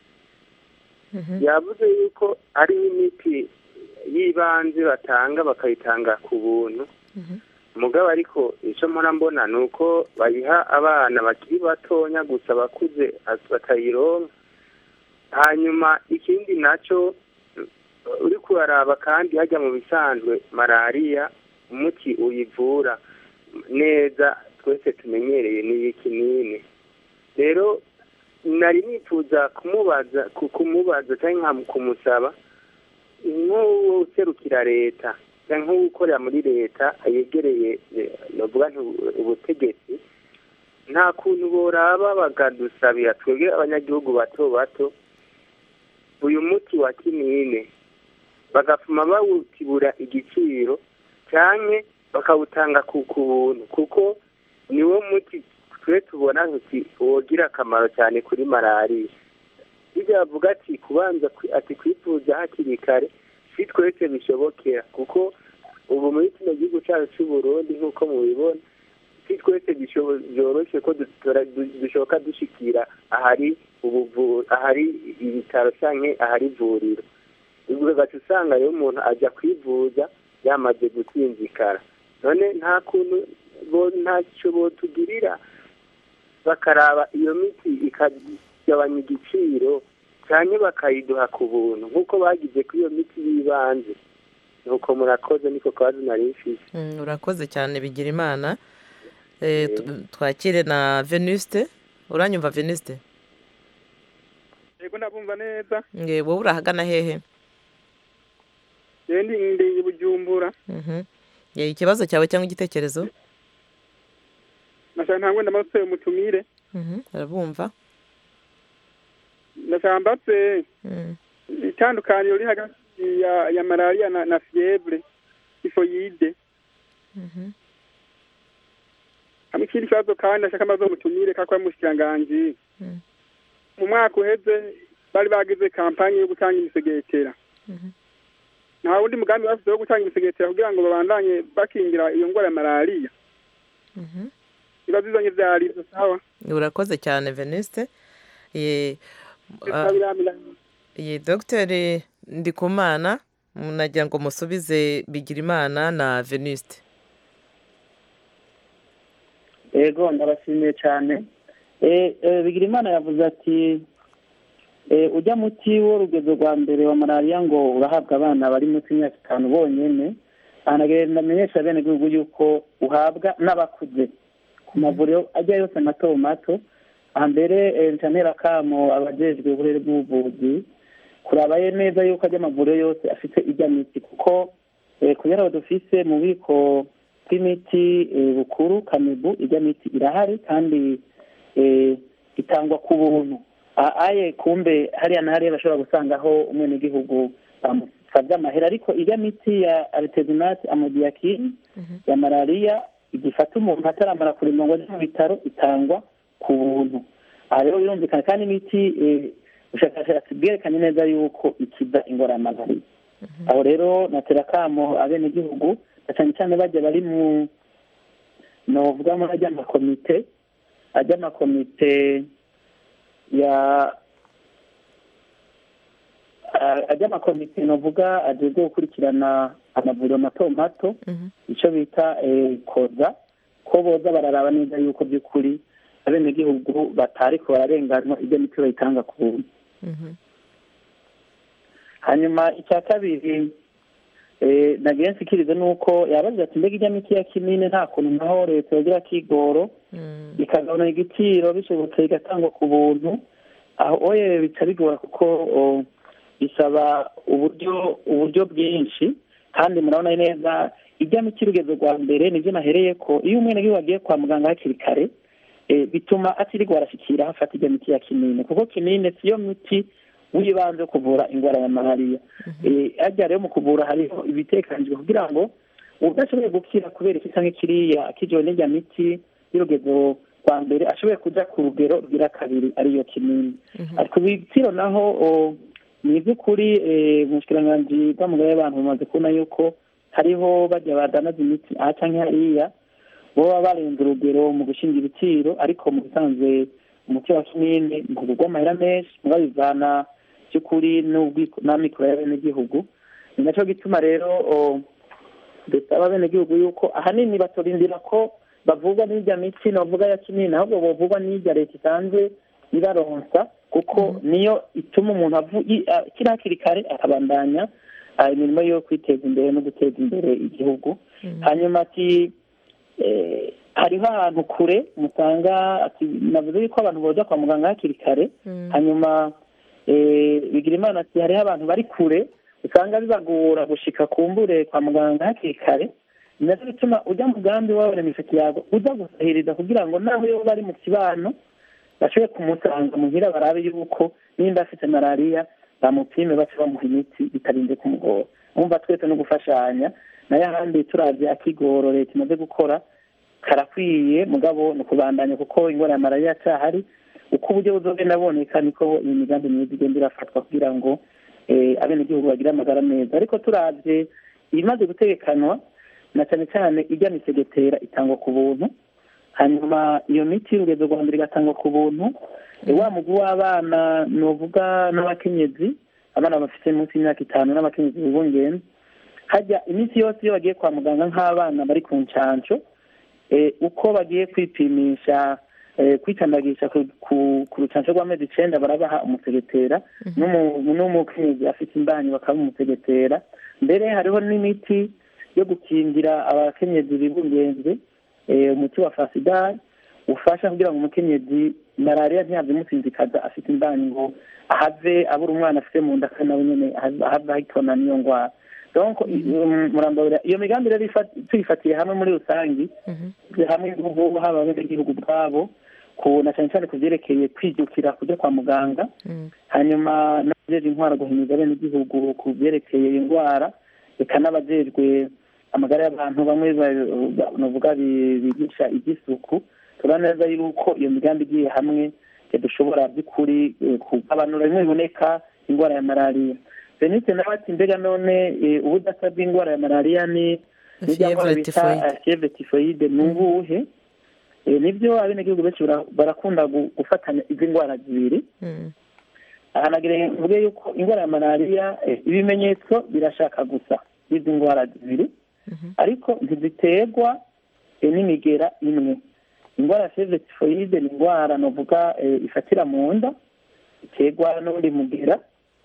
yavuze yuko ari imiti y'ibanze batanga bakayitanga ku buntu mugabo ariko icyo mpora mbona ni uko bayiha abana bakiri batonya gusa bakuze batayironka hanyuma ikindi nacyo uri kuraraba kandi hajya mu bisanzwe malariya umuti uyivura neza twese tumenyereye ni ikinini rero nari nifuza kumubaza ku- kumubaza cyangwa nka kumusaba nk'userukira leta cyangwa nk'ukorera muri leta yegereye eh, novuga nti ubu- ubutegetsi nta kuntu boraba bakadusabira twebwe abanyagihugu bato bato uyu muti wa kinine bagapfuma bawutibura igiciro cyane bakawutanga ku ku buntu kuko niwo muti twe tubona ntuti wogira akamaro cyane kuri malariya bijya bavuga ati kubanza kwi- ati kwivuza hakiri kare si twese bishobokera kuko ubu muri kino gihugu cyacu cy'u Burundi nk'uko mubibona si twese bisho- byoroshye ko dutora- du- dushoboka dushikira ahari ubuvu ahari ibitaro cyangwa ahari ivuriro ubwo ugaca usanga rero umuntu ajya kwivuza yamaze gusinzikara none nta kuntu bo ntacyo botugirira bakaraba iyo miti ikagabanya igiciro cyane bakayiduha ku buntu nk'uko bagize kuri iyo miti y'ibanze nuko murakoze niko kabazo nari mfise Mm, urakoze cyane bigira imana Eh, tu- twakire na venuste uranyumva venuste yego ndabumva neza nge wowe urahagana hehe yewe ndi ndi i bujumbura Mhm. Ye, ikibazo cyawe cyangwa igitekerezo nashaka ntabwo ndamutse umutumire Mhm, arabumva ndashaka mbatse Mm. itandukaniro riri hagati ya ya malariya na, na fievre tifoyide Mhm. hamwe ikindi kibazo kandi ndashaka mbaze umutumire kakora mushikiranganji Mm. mu mwaka uheze bari bagize kampanye yo gutanga imisegetera Mhm. nta wundi mugambi bafite wo gutanga imisegetera kugira ngo babandanye bakingira iyo ndwara ya malariya Mhm. ibibazo bizanye vyari ivyo sawa urakoze cyane veniste ye ah, Biramira- ye dogiteri ndikumana nagira ngo musubize bigirimana na veniste ego ndabashimiye cyane Eh, eh, bigirimana yavuze ati eh, ujya muti w'urugezo rwa mbere wa malariya ngo urahabwa abana bari munsi y'imyaka itanu bonyene anagenda amenyesha bene gihugu yuko uhabwa n'abakuze ku mavuriro ajya yose mato mato hambere eh, nca ntera kamo abajejwe uburere bw'ubuvuzi kurabaye neza yuko ajya amavuriro yose afite ijya miti kuko eh, kubera aho dufise mu bubiko bw'imiti eh, bukuru kamibu ijya miti irahari kandi eh, itangwa ku buntu A- aye kumbe hariya na hariya bashobora gusangaho umwenegihugu bamusabye amahera ariko ijya miti ya aritezinati amodiyakini ya malariya igifata umuntu ataramara kurima ngo ajye mu bitaro itangwa ku buntu aha rero birumvikana kandi imiti eh, ubushakashatsi bwerekanye neza yuko ikiza ingwara ya malariya aho rero natera akamo abenegihugu na cyane cyane bajya bari mu novuga muri ajya amakomite ajya amakomite ya a- ajya amakomite novuga ajejwe gukurikirana amavuriro mato mato icyo bita eh, koza ko boza bararaba neza yuko by'ukuri abenegihugu batariko bararenganwa ibyo miti bayitanga ku buntu hanyuma icya kabiri eh, nagiye nsikirize ni uko yabaze ati mbega ijya miti ya kinini nta kuntu naho leta yogira kigoro ikagabanya igiciro bishobotse igatangwa ku buntu aho oye bica bigora kuko o, bisaba uburyo uburyo bwinshi kandi murabona neza ijya miti urugendo rwa mbere nibyo nahereye ko iyo umwenegihugu agiye kwa muganga hakiri kare eh, bituma atirirwa arashyikira hafata ijya miti ya kinini kuko kinini siyo miti w'ibanze wo kuvura indwara ya malariya Eh, harya rero mu kuvura hariho ibitekanijwe kugira ngo udashoboye gukira kubera iki cyangwa kiriya akijewe n'ijya miti y'urugendo rwa mbere ashoboye kuja ku rugero rwira kabiri ariyo kinini ariko ibiciro naho o, ni iby'ukuri eh, mu bushikiranganji bw'amagara y'abantu bamaze kubona yuko hariho bajya badanaza imiti aha canke hariya boba barenze urugero mu gushinga ibiciro ariko mu bisanzwe umuti wa kinini ntugurwa amahera menshi muba bivana by'ukuri n'ubwiko- n'amikoro y'abenegihugu ni nacyo gituma rero o, dusaba abenegihugu yuko ahanini batorindira ko bavugwa n'irya miti navuga ya kinini ahubwo bavugwa n'irya leta isanzwe ibaronsa kuko niyo ituma umuntu avu- i- a- akiri hakiri kare akabandanya ah, imirimo yo kwiteza imbere no guteza imbere igihugu hanyuma ati eh, hariho ahantu kure musanga ati navuze yuko abantu boza kwa muganga hakiri kare hanyuma eh, bigira imana ati hariho abantu bari kure usanga bibagora gushika kumbure kwa muganga hakiri kare ni nacyo bituma ujya mugambi wawe imisatsi yawe uza gusahiriza kugira ngo naho iyo bari mu kibano bashobore kumusanga muhira barabe yuko nimba afite malariya bamupime bace bamuha imiti bitarinze kumugora wumva twese no gufashanya nayo ahandi turavye akigoro leta imaze gukora karakwiye mugabo ni ukubandanya kuko ingwara ya malariya acahari uko uburyo buzogenda boneka niko iyi migambi myiza igenda irafatwa kugira ngo eh, abenegihugu bagire amagara meza ariko turavye ibimaze gutegekanwa na cyane cyane ijya misegetera itangwa ku buntu hanyuma iyo miti y'urugendo rwa mbere igatangwa ku buntu Eh, wa mugwi w'abana novuga n'abakenyezi abana bafite munsi y'imyaka itanu n'abakenyezi bibungenze hajya iminsi yose iyo bagiye kwa muganga nk'abana bari ku ncanco eh, uko bagiye kwipimisha eh, kwicandagisha ku- ku- ku rucanco rw'amezi icenda barabaha umusegetera n'umu- n'umukenyezi afite imbanyi bakaba umusegetera mbere hariho n'imiti yo gukingira abakenyezi bibungenze eh, umuti wa fasidari ufasha kugira ngo umukenyezi malariya ntihave imusinzikaza afite imbanyi ngo ahave abura umwana afite mu nda kandi nawe nyene ahave ahitona n'iyo ndwara donc um, murambabura iyo migambi rero ifa- tuyifatiye hamwe muri rusangi hamwe n'ubu haba abenegihugu bwabo ku na cyane cyane ku byerekeye kwijukira kujya kwa muganga hanyuma n'abajeje intwara guhimiza abenegihugu ku byerekeye indwara reka n'abajejwe amagara y'abantu bamwe ba- bavuga bi- bigisha iby'isuku turabona neza yuko iyo migambi igiye hamwe eh, dushobora by'ukuri eh, kugabanura bimwe biboneka indwara ya malariya benite nawe ati mbega none eh, ubudasa bw'indwara ya malariya ni n'irya ndwara Fievre bita typhoide. eh, fievre typhoide ni ubuhe Eh, nibyo abenegihugu benshi bara- barakunda gu- gufatanya izi ndwara zibiri ahanagira mvuge yuko indwara ya malariya eh, ibimenyetso birashaka gusa n'izi ndwara zibiri ariko ntiziterwa eh, n'imigera imwe indwara ya fievre typhoide ni indwara novuga eh, ifatira mu nda iterwa n'undi mugera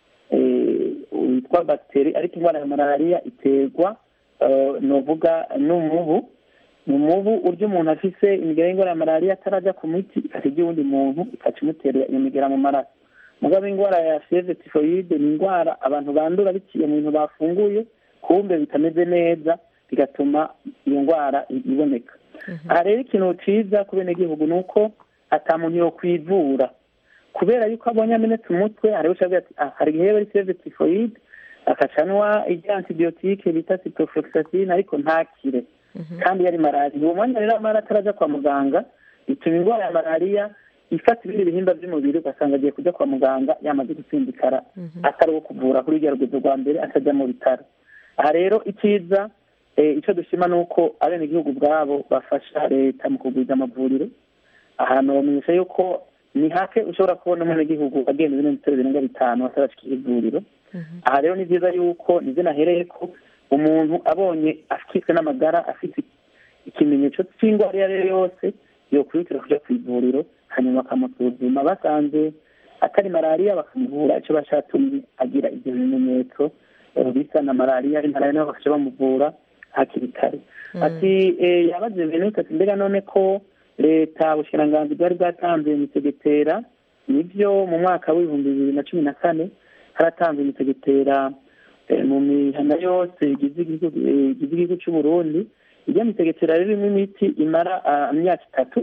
eh, witwa bagiteri ariko indwara ya malariya iterwa eh, novuga n'umubu ni umubu urya umuntu afise imigera y'indwara ya malariya atarajya ku miti ikasirya uwundi muntu ikaca imutera iyo migera mu maraso mugabo indwara ya fievre typhoide ni indwara abantu bandura biciye mu bintu bafunguye kumbe bitameze neza bigatuma iyo ndwara i- iboneka aha rero ikintu ciza ku benegihugu ni uko ata muntu yokwivura kubera yuko abonye amenetse umutwe hariho ucavuga ati ah hari igihe yaba ari fievre typhoide akacanwa ijya antibiyotike bita ciprofloxacin ariko ntakire kandi yari malariya uwo mwanya rero amara ataraja kwa muganga bituma indwara ya malariya ifata ibindi bihimba by'umubiri ugasanga agiye kujya kwa muganga yamaze gutsindikara atari uwo kuvura kuri rya rugendo rwa mbere atajya mu bitaro aha rero icyiza eh, icyo dushima ni uko abenegihugu ubwabo bafasha leta mu kugwiza amavuriro ahantu bamenyesha yuko ni hake ushobora kubona umwenegihugu agenda ibindi bitaro birenga bitanu atarashikira ivuriro aha rero ni byiza yuko nibyo nahereye ko umuntu abonye akitswe n'amagara afite ikimenyetso cy'indwara iyo ari yo yose yokwihutira kujya ku ivuriro hanyuma bakamusuzuma basanze atari malariya bakamuvura icyo bashatumye agira ibyo bimenyetso eh, bisa na malariya ari malariya nabo bakaca bamuvura hakiri kare ati eh, yabaze benute ati mbega none ko leta ubushikiranganji bwari bwatanze imisegetera nibyo mu mwaka w'ibihumbi bibiri na cumi na kane haratanzwe imisegetera eh, mu mihana yose igize igihugu eh, igize igihugu cy'u Burundi ijya misegetera ririmo imiti imara ah, imyaka itatu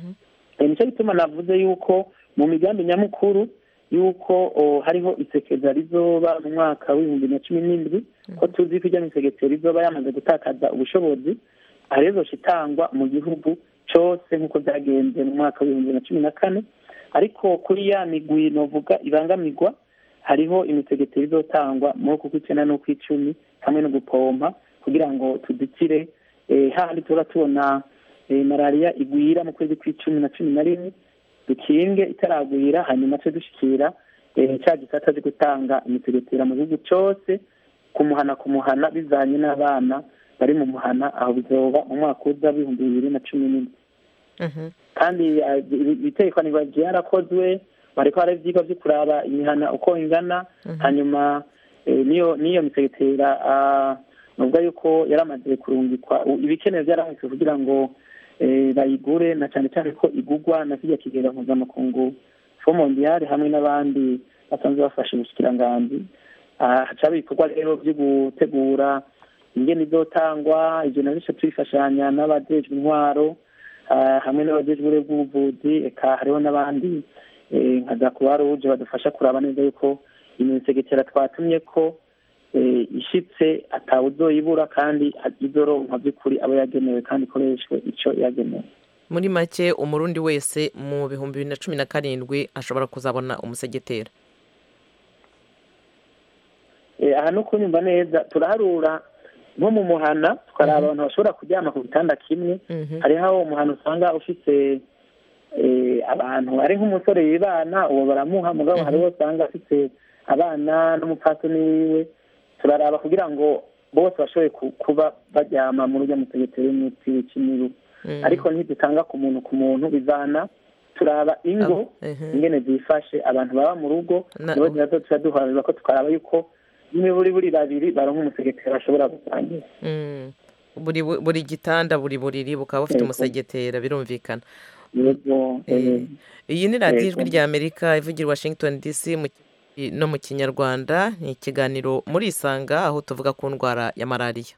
Eh, nicyo gituma navuze yuko mu migambi nyamukuru yuko oh, hariho isekeza rizoba mu mwaka w'ibihumbi na cumi n'indwi ko tuzi ko ijya misegetera rizoba yamaze gutakaza ubushobozi aha rero izoca itangwa mu gihugu cyose nk'uko byagenze mu mwaka w'ibihumbi na cumi na kane ariko kuri ya migwi novuga ibangamirwa hariho imisegetero izotangwa muri uku kw'icyenda n'ukw'icumi hamwe no gupompa kugira ngo tudikire eh, hahandi tuba tubona eh, malariya igwira mu kwezi kw'icumi na cumi na rimwe dukinge itaragwira hanyuma twe dushikira eh, cya gisata cyo gutanga imisegetera mu gihugu cyose kumuhana kumuhana bizanye n'abana bari mu muhana aho bizoba mu mwaka uza w'ibihumbi bibiri na cumi n'indwi kandi eh, iri- itegekanirwa ryarakozwe bariko hari ivyigwa vyo kuraba imihana uko ingana hanyuma eh, niyo niyo misegetera ah, nuvuga yuko yaramaze kurungikwa u- ibikenewe byarahise kugira ngo eh, bayigure na cyane cyane ko igugwa na kirya kigega mpuzamakungu fo mondiale hamwe n'abandi basanzwe bafashe ubushikiranganji Ah, hacaba ibikorwa rero byo gutegura ingene izotangwa ivyo navyo tuyifashanya n'abajejwe intwaro ah, hamwe n'abajejwe bw'ubuvuzi eka hariho n'abandi eh, nka za croix rouge badufasha kuraba neza yuko imisegetera twatumye ko eh, ishitse atawuzoyibura kandi izoronka by'ukuri abo yagenewe kandi ikoreshwe ico yagenewe muri make umurundi wese mu bihumbi bibiri na cumi na karindwi ashobora kuzabona umusegetera Eh, aha no kunyumva neza turaharura nko mu muhana tukaraba abantu bashobora kuryama ku gitanda kimwe hariho aho umuhana usanga ufite eh, abantu ari nk'umusore yibana uwo baramuha mugabo hariho usanga afite abana n'umupfasoni wiwe turaraba kugira ngo bose bashobore ku- kuba baryama muri urya musegetero w'imiti w'ikimibu ariko ntidutanga ku muntu ku muntu bizana turaba ingo ingene zifashe abantu baba mu rugo Na- nibo tuba tuba duharanira ko tukaraba yuko n'imiburi buri babiri baronka umusegetera bashobora gusangira Mm. buri buri gitanda buri buriri bukaba bufite Yego. umusegetera birumvikana yego Eh, iyi ni radiyo ijwi Yego. rya amerika ivugira i washington dc mu ki- no mu kinyarwanda ni ikiganiro muri isanga aho tuvuga ku ndwara ya malariya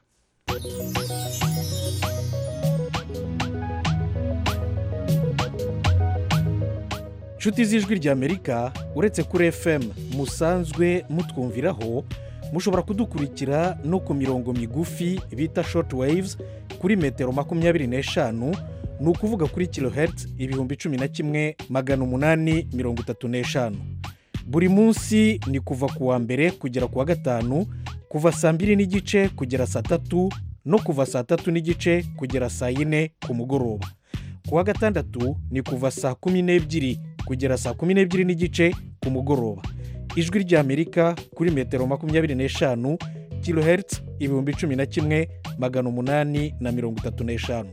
nshuti z'ijwi ry'amerika uretse kuri fm musanzwe mutwumviraho mushobora kudukurikira no ku mirongo migufi bita short waves kuri metero makumyabiri n'eshanu ni ukuvuga kuri kilohertz ibihumbi cumi na kimwe magana umunani mirongo itatu n'eshanu buri munsi ni kuva ku wa mbere kugera ku wa gatanu kuva saa mbiri n'igice kugera saa tatu no kuva saa tatu n'igice kugera saa yine ku mugoroba ku wa gatandatu ni kuva saa kumi n'ebyiri kugera saa kumi n'ebyiri n'igice ku mugoroba ijwi ry'amerika kuri metero makumyabiri n'eshanu kilohertz ibihumbi cumi na kimwe magana umunani na mirongo itatu n'eshanu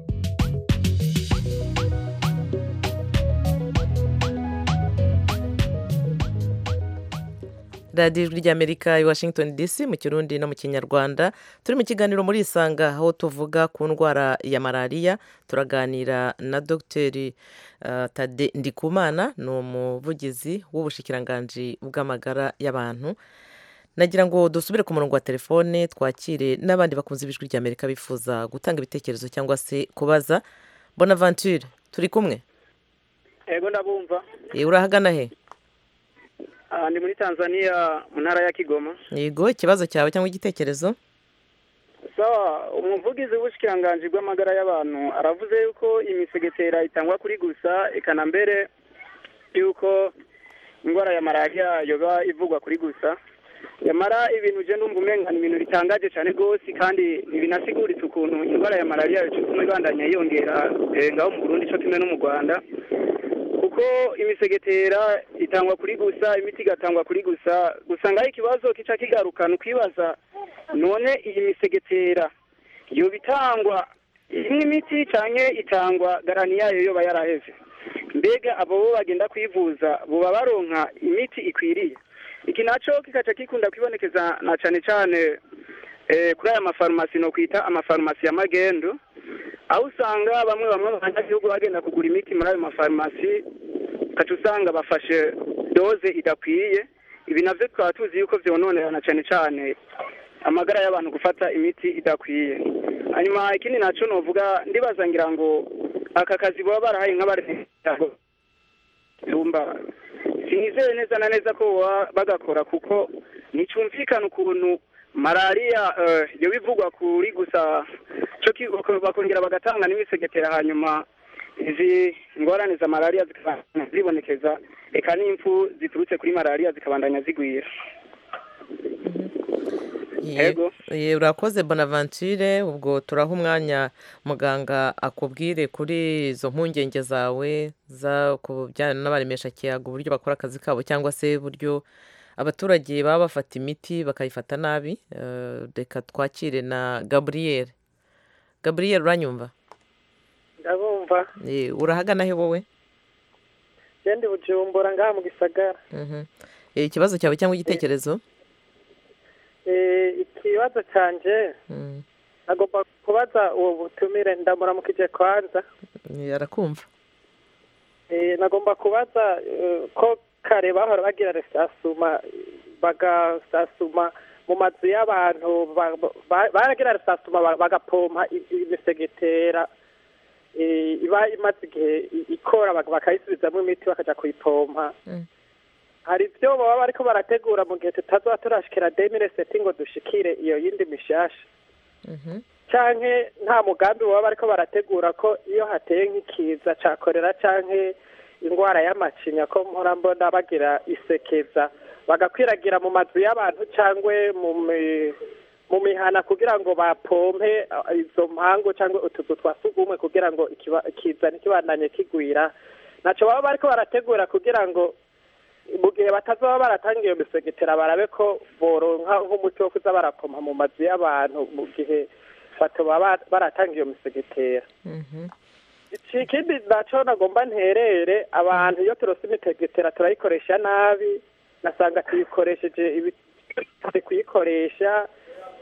radiyo ijwi ry'amerika i washington dc mu kirundi no mu kinyarwanda turi mu kiganiro muri isanga aho tuvuga ku ndwara ya malariya turaganira na dogiteri uh, tade ndikumana ni umuvugizi w'ubushikiranganji bw'amagara y'abantu nagira ngo dusubire ku murongo wa telefone twakire n'abandi bakunze ijwi ry'amerika bifuza gutanga ibitekerezo cyangwa se kubaza bonaventure turi kumwe yego ndabumva Eh, urahagana he Ah, ndi muri tanzania mu ntara ya kigoma yego ikibazo cyawe cyangwa igitekerezo sawa umuvugizi w'ubushikiranganji bw'amagara y'abantu aravuze yuko imisegetera itangwa kuri gusa ikana mbere yuko indwara ya malariya yoba ivugwa kuri gusa yamara ibintu je ndumva umenga ni ibintu bitangaje cyane rwose kandi ntibinasiguritse ukuntu indwara ya malariya ituma ibandanya yiyongera eh, ngaho mu burundi co kimwe no mu rwanda kuko imisegetera itangwa kuri gusa imiti igatangwa kuri gusa gusa ngaho ikibazo kica kigarukana ukibaza none iyi misegetera yoba itangwa imwe imiti canke itangwa garani yayo yoba yaraheze mbega abo bo bagenda kwivuza boba baronka imiti ikwiriye iki naco kikaca gikunda kwibonekeza na cane cane eh, kuri aya mafarumasi no kwita amafarumasi ya magendu aho usanga bamwe bamwe mu banyagihugu bagenda kugura imiti muri ayo mafarumasi ugaca usanga bafashe doze idakwiye ibi navyo tukaba tuzi yuko vyononera cyane cyane amagara y'abantu gufata imiti idakwiye hanyuma ikindi naco novuga ndibaza ngira ngo aka kazi baba barahaye nk'abarego tumba sinizeye neza na neza ko baba bagakora kuko nticumvikana ukuntu malariya eh, yoba ivugwa kuri gusa co ki- bako- bakongera bagatanga n'imisegetera hanyuma izi ngorane za malariya zikabandanya zibonekeza eka n'impfu ziturutse kuri malariya zikabandanya zigwira Yego. Ye- urakoze bonaventure ubwo turaha umwanya muganga akubwire kuri izo mpungenge zawe za ku bijyanye n'abaremesha kiyago uburyo bakora akazi kabo cyangwa se uburyo abaturage baba bafata imiti bakayifata nabi Eh, reka twakire na gaburiyeri gaburiyeri uranyumva ndabumva Eh, urahagana he wowe genda bujumbura ngaha mu gisagara Mhm. Eh, ikibazo cyawe cyangwa igitekerezo Eh, ikibazo canje Mm. agomba kubaza uwo butumire ndamuramukije kwanza Eh, arakumva Eh, nagomba kubaza eh, ko kare bahora bagira resasuma bagasasuma mu mazu y'abantu ba- ba- baragira resasuma ba- bagapompa i- imisegetera eh, iba imaze igihe i- ikora bak- bakayisubizamo imiti bakaja kuyipompa Mm. hari ibyo baba bariko barategura mu gihe tutazoba turashikira demire seti ngo dushikire iyo yindi mishasha Mhm. canke nta mugambi baba bariko barategura ko iyo hateye nk'ikiza ca korera canke ingwara y'amacinya ko mpora mbona bagira isekeza bagakwiragira mu mazu y'abantu cangwe mu mi- mu mihana kugira ngo bapompe uh, izo mpangu cangwe utuzu twa sugumwe kugira ngo ikiba- ikiza ntikibandanye kigwira naco baba bariko barategura kugira ngo mu gihe batazoba baratanga iyo misegetera barabe ko boronka nk'umuti wo kuza barapompa mu mazu y'abantu mu gihe batoba ba- baratanga iyo misegetera Mhm. iki ikindi naco nagomba nterere abantu iyo turose imisegetera turayikoresha nabi nasanga tuyikoresheje ibi- kuyikoresha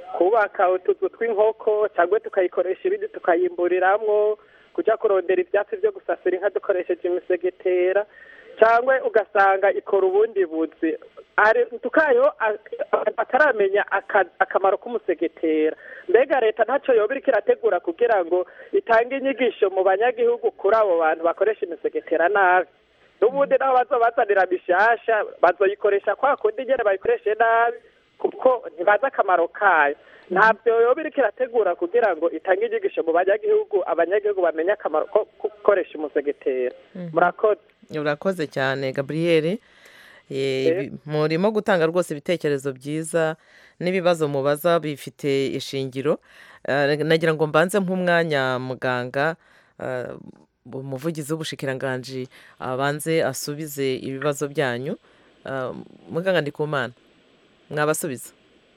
kubaka utuzu tw'inkoko cyangwa tukayikoresha ibindi tukayimburiramwo kujya kurondera ibyatsi byo gusasira inka dukoresheje imisegetera cyangwa ugasanga ikora ubundi buzi Ari- tukayo a- a- bataramenya aka- akamaro k'umusegetera mbega leta ntacyo yoba iriko irategura kugira ngo itange inyigisho mu banyagihugu kuri abo bantu bakoresha imisegetera nabi n'ubundi naho bazobazanira mishasha bazoyikoresha kwa kundi nyene bayikoreshe nabi kuko ntibazi akamaro kayo ntabyo yoba iriko irategura kugira ngo itange inyigisho mu banyagihugu abanyagihugu bamenye akamaro ko ko gukoresha umusegetera murakoze urakoze cyane gaburiyeri murimo gutanga rwose ibitekerezo byiza n'ibibazo mubaza bifite ishingiro Eh, nagira ngo mbanze nk'umwanya muganga eh, umuvugizi w'ubushikiranganji abanze asubize ibibazo byanyu Eh, muganga ndikumana mwabasubiza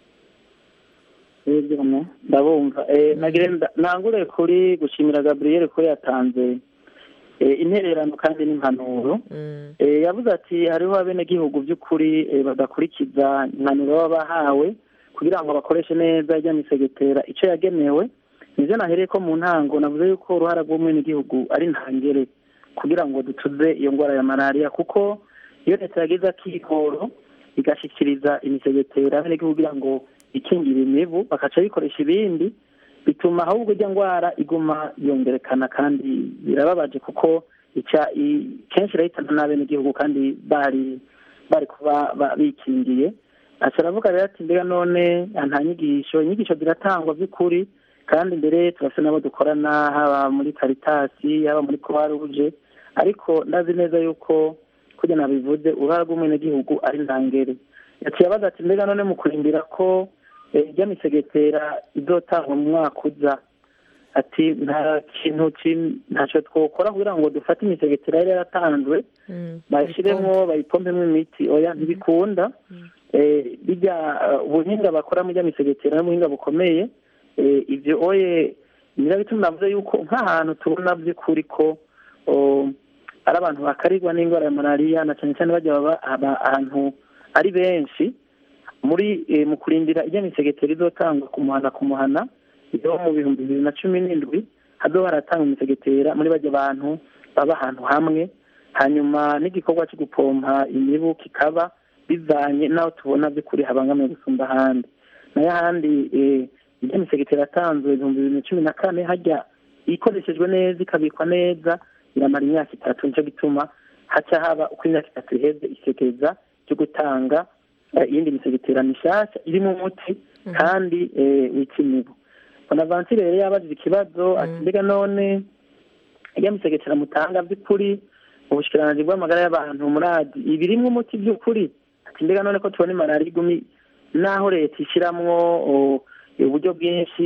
yego ndabumva Eh, nagira nda- nangure kuri gushimira gaburiyeri ko yatanze eh, intererano kandi n'impanuro Eh, yavuze ati hariho abenegihugu by'ukuri eh, badakurikiza impanuro baba bahawe kugira ngo bakoreshe neza ijya misegetera icyo yagenewe nivyo nahereye ko mu ntango navuze yuko uruhara rw'umwenegihugu ari ntangere kugira ngo dutuze iyo ndwara ya malariya kuko iyo leta yagize akikoro igashikiriza imisegetera abenegihugu kugira ngo ikingire imibu bakaca bikoresha ibindi bituma ahubwo ijya ndwara iguma yongerekana kandi birababaje kuko ica i- kenshi irahitana n'abenegihugu kandi bari bari kuba ba- bikingiye aca aravuga rero ati mbega none nta nyigisho inyigisho ziratangwa by'ukuri kandi mbere turafite n'abo dukorana haba muri karitasi haba muri croix rouge ariko ndazi neza yuko kugira nabivuze uruhara rw'umwenegihugu ari ntangere yaciye abaza ati mbega none mu kurindira ko eh, ijya misegetera izotangwa mu mwaka uza ati nta kintu kim- ntacyo twokora kugira ngo dufate imisegetera yari yaratanzwe bayishyiremo bayipompemo imiti oya ntibikunda Eh, bijya eh, ubuhinga bakora mu misegetera n'ubuhinga bukomeye Eh, ibyo oye nyirabituma navuze yuko nk'ahantu tubona by'ukuri ko oh, ari abantu bakarirwa n'indwara ya malariya na cyane cyane bajya baba aba- ahantu ari benshi muri eh, mu kurindira ijya misegetera izotangwa ku muhana ku muhana yo mu bihumbi bibiri na cumi n'indwi hazoba haratanga imisegetera muri bajya abantu baba ahantu hamwe hanyuma n'igikorwa cyo gupompa imibu kikaba bivanye n'aho tubona by'ukuri habangamiye gusumba ahandi nayo ahandi eh, ijya misegetera yatanzwe ibihumbi bibiri na cumi na kane hajya ikoreshejwe neza ikabikwa neza iramara imyaka itatu nicyo gituma haca haba uko imyaka itatu iheze isekeza ryo gutanga eh, iyindi misegetera mishasha irimo umuti kandi eh, wica imibu bonaventure rero yabajije ikibazo ati mbega none iyo misegetera mutanga by'ukuri ubushikiranganji bw'amagara y'abantu muradi ibirimwo umuti by'ukuri ati mbega none ko tubona malariya igumi naho leta ishiramwo o, uburyo bwinshi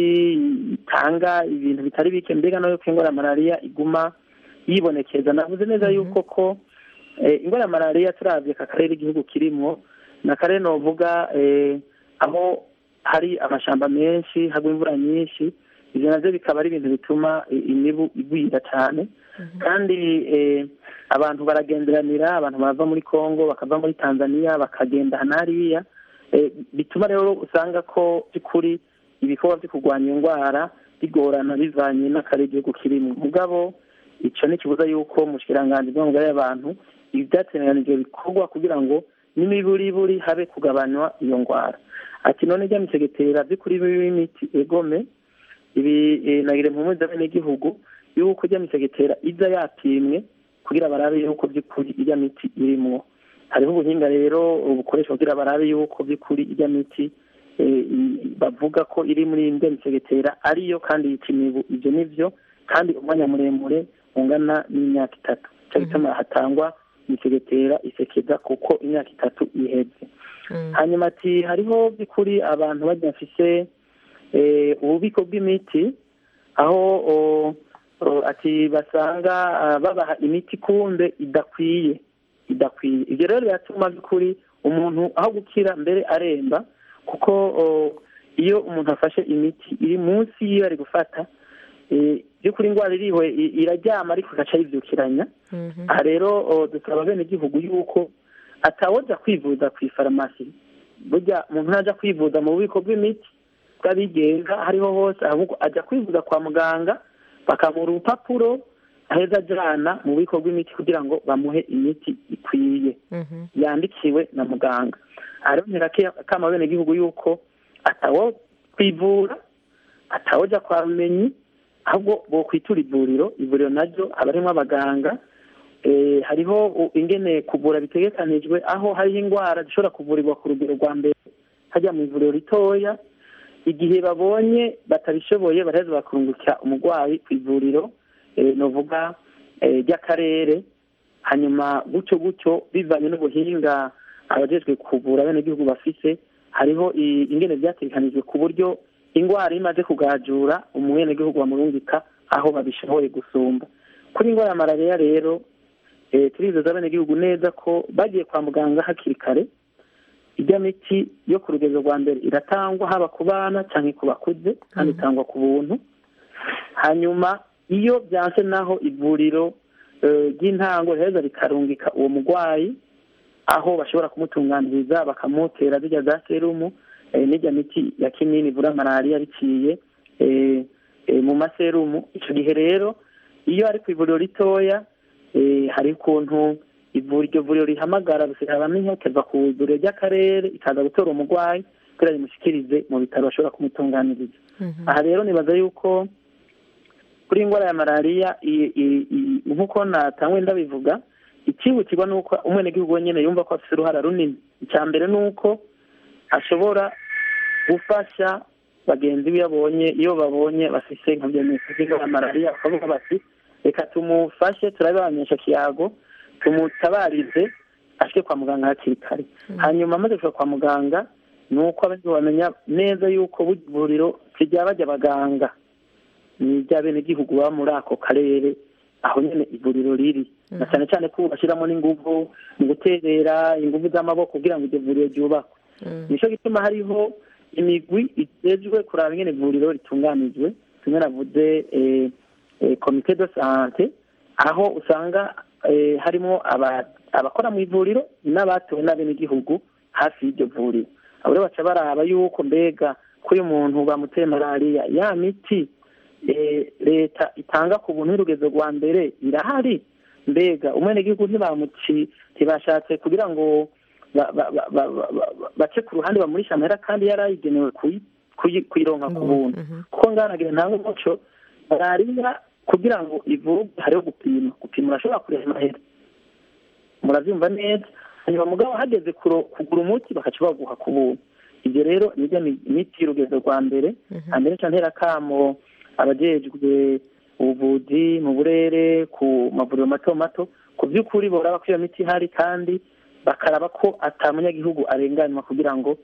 itanga ibintu bitari bike mbega no yuko indwara ya malariya iguma yibonekeza navuze neza yuko ko eh, indwara ya malariya turavye aka karere igihugu kirimwo ni akarere novuga eh, aho hari amashamba menshi hagwa imvura nyinshi ivyo navyo bikaba ari ibintu bituma i- imibu igwira cyane kandi eh, abantu baragenderanira abantu bava muri congo bakava muri tanzania bakagenda hana hariya eh, bituma rero usanga ko by'ukuri ibikorwa byo kurwanya iyo ndwara bigorana bivanye n'akarere igihugu kirimo mugabo ico ntikibuza yuko mu bushikiranganji bw'amagara y'abantu ibi byateganijwe bikorwa kugira ngo n'imiburiburi habe kugabanywa iyo ndwara ati none ijya misegetera by'ukuri b'imiti egome ibi eh, nagire mpumuza benegihugu yuko ijya misegetera iza yapimwe kugira barabe yuko by'ukuri ijya miti irimwo hariho ubuhinga rero bukoreshwa kugira barabe yuko by'ukuri ijya miti eh, i- bavuga ko iri muri ijya misegetera ariyo kandi yica imibu ibyo nivyo kandi umwanya muremure ungana n'imyaka itatu cyo gituma hatangwa imisegetera isekeza kuko imyaka itatu iheze hanyuma ati hariho by'ukuri abantu bajya bafise eh, ububiko bw'imiti aho o- o, ati basanga ah, babaha imiti kumbe idakwiye idakwiye ibyo rero biratuma by'ukuri umuntu aho gukira mbere aremba kuko o, iyo umuntu afashe imiti iri munsi y'iyo ari gufata eh, by'ukuri indwara iriwe i- iraryama ariko igaca yibyukiranya aha rero o, dusaba abenegihugu yuko atawoja kwivuza ku ifarumasi burya umuntu ntaja kwivuza mu bubiko bw'imiti bw'abigenga hariho hose ahubwo ajya kwivuza kwa muganga bakamuha urupapuro aheza ajyana mu bubiko bw'imiti kugira ngo bamuhe imiti ikwiye yandikiwe na muganga arongera akama bene gihugu yuko atawo kwivura atawujya kwa rumenyi ahubwo bo kwitura ivuriro ivuriro naryo haba harimo abaganga hariho ingene kuvura bitegekanijwe aho hariho indwara zishobora kuvurirwa ku rugero rwa mbere hajya mu ivuriro ritoya igihe babonye batabishoboye baraheza bakurungukira umurwayi ku ivuriro nuvuga ry'akarere hanyuma gutyo gutyo bivanye n'ubuhinga abajejwe kuvura bene gihugu bafise hariho ingene byategekanijwe ku buryo indwara imaze kugajura umwenegihugu bamurungika aho babishoboye gusumba kuri indwara ya malariya rero turizeza abenegihugu neza ko bagiye kwa muganga hakiri kare ijya miti yo ku rugero rwa mbere iratangwa haba ku bana cyangwa ku bakuze kandi itangwa ku buntu hanyuma iyo byanse naho ivuriro ry'intango riheza rikarungika uwo murwayi aho bashobora kumutunganiriza bakamutera zijya za serumu n'ijya miti ya kinini ivura malariya biciye mu maserumu icyo gihe rero iyo ari ku ivuriro ritoya hari ukuntu iryo vuriro rihamagara bamenya kava ku ivuriro ry'akarere ikaza gutora umurwayi kugira rimushyikirize mu bitaro bashobora kumutunganiriza aha rero nibaza yuko kuri indwara ya malariya nk'uko natangwe ndabivuga ikihutirwa ni uko umwenegihugu wenyine yumva ko afite uruhara runini icya mbere ni uko ashobora gufasha bagenzi be abonye iyo babonye bafite nka byemezo by'indwara ya malariya bakavuga bati reka tumufashe turabibamenyesha kiyago tumutabarize ashike kwa muganga hakiri kare hanyuma amaze kuva kwa muganga ni uko abenshi bamenya neza yuko buri vuriro rijya bajya abaganga ni iby'abenegihugu baba muri ako karere aho nyine ivuriro riri na cyane cyane ko bashyiramo n'ingufu mu guterera ingufu z'amaboko kugira ngo iryo vuriro ryubakwe nicyo gituma hariho imigwi itejwe kuraba ingene ivuriro ritunganijwe tumwe navuze komite de sante aho usanga harimo abakora mu ivuriro n'abatowe n'abenegihugu hafi y'iryo vuriro abo rero baca baraba yuko mbega ko uyu muntu bamuteye malariya ya miti leta itanga ku buntu y'urugezo rwa mbere irahari mbega umwenegihugu ntibamuci ntibashatse kugira ngo bace ku ruhande bamurisha amahera kandi yari ayigenewe kuyironka ku buntu kuko nganagira ntabwo umuco malariya kugira ngo ivurwe hariho gupima gupima urashobora kureba amahera murabyumva neza hanyuma mugabo hageze kugura umuti bakaca baguha ku buntu ibyo rero nibyo imiti y'urugezo rwa mbere hambere cyane akamo abajejwe ubuvuzi mu burere ku mavuriro mato mato ku by'ukuri boraba ko iyo miti ihari kandi bakaraba ko atamunyagihugu arenganywa kugira ngo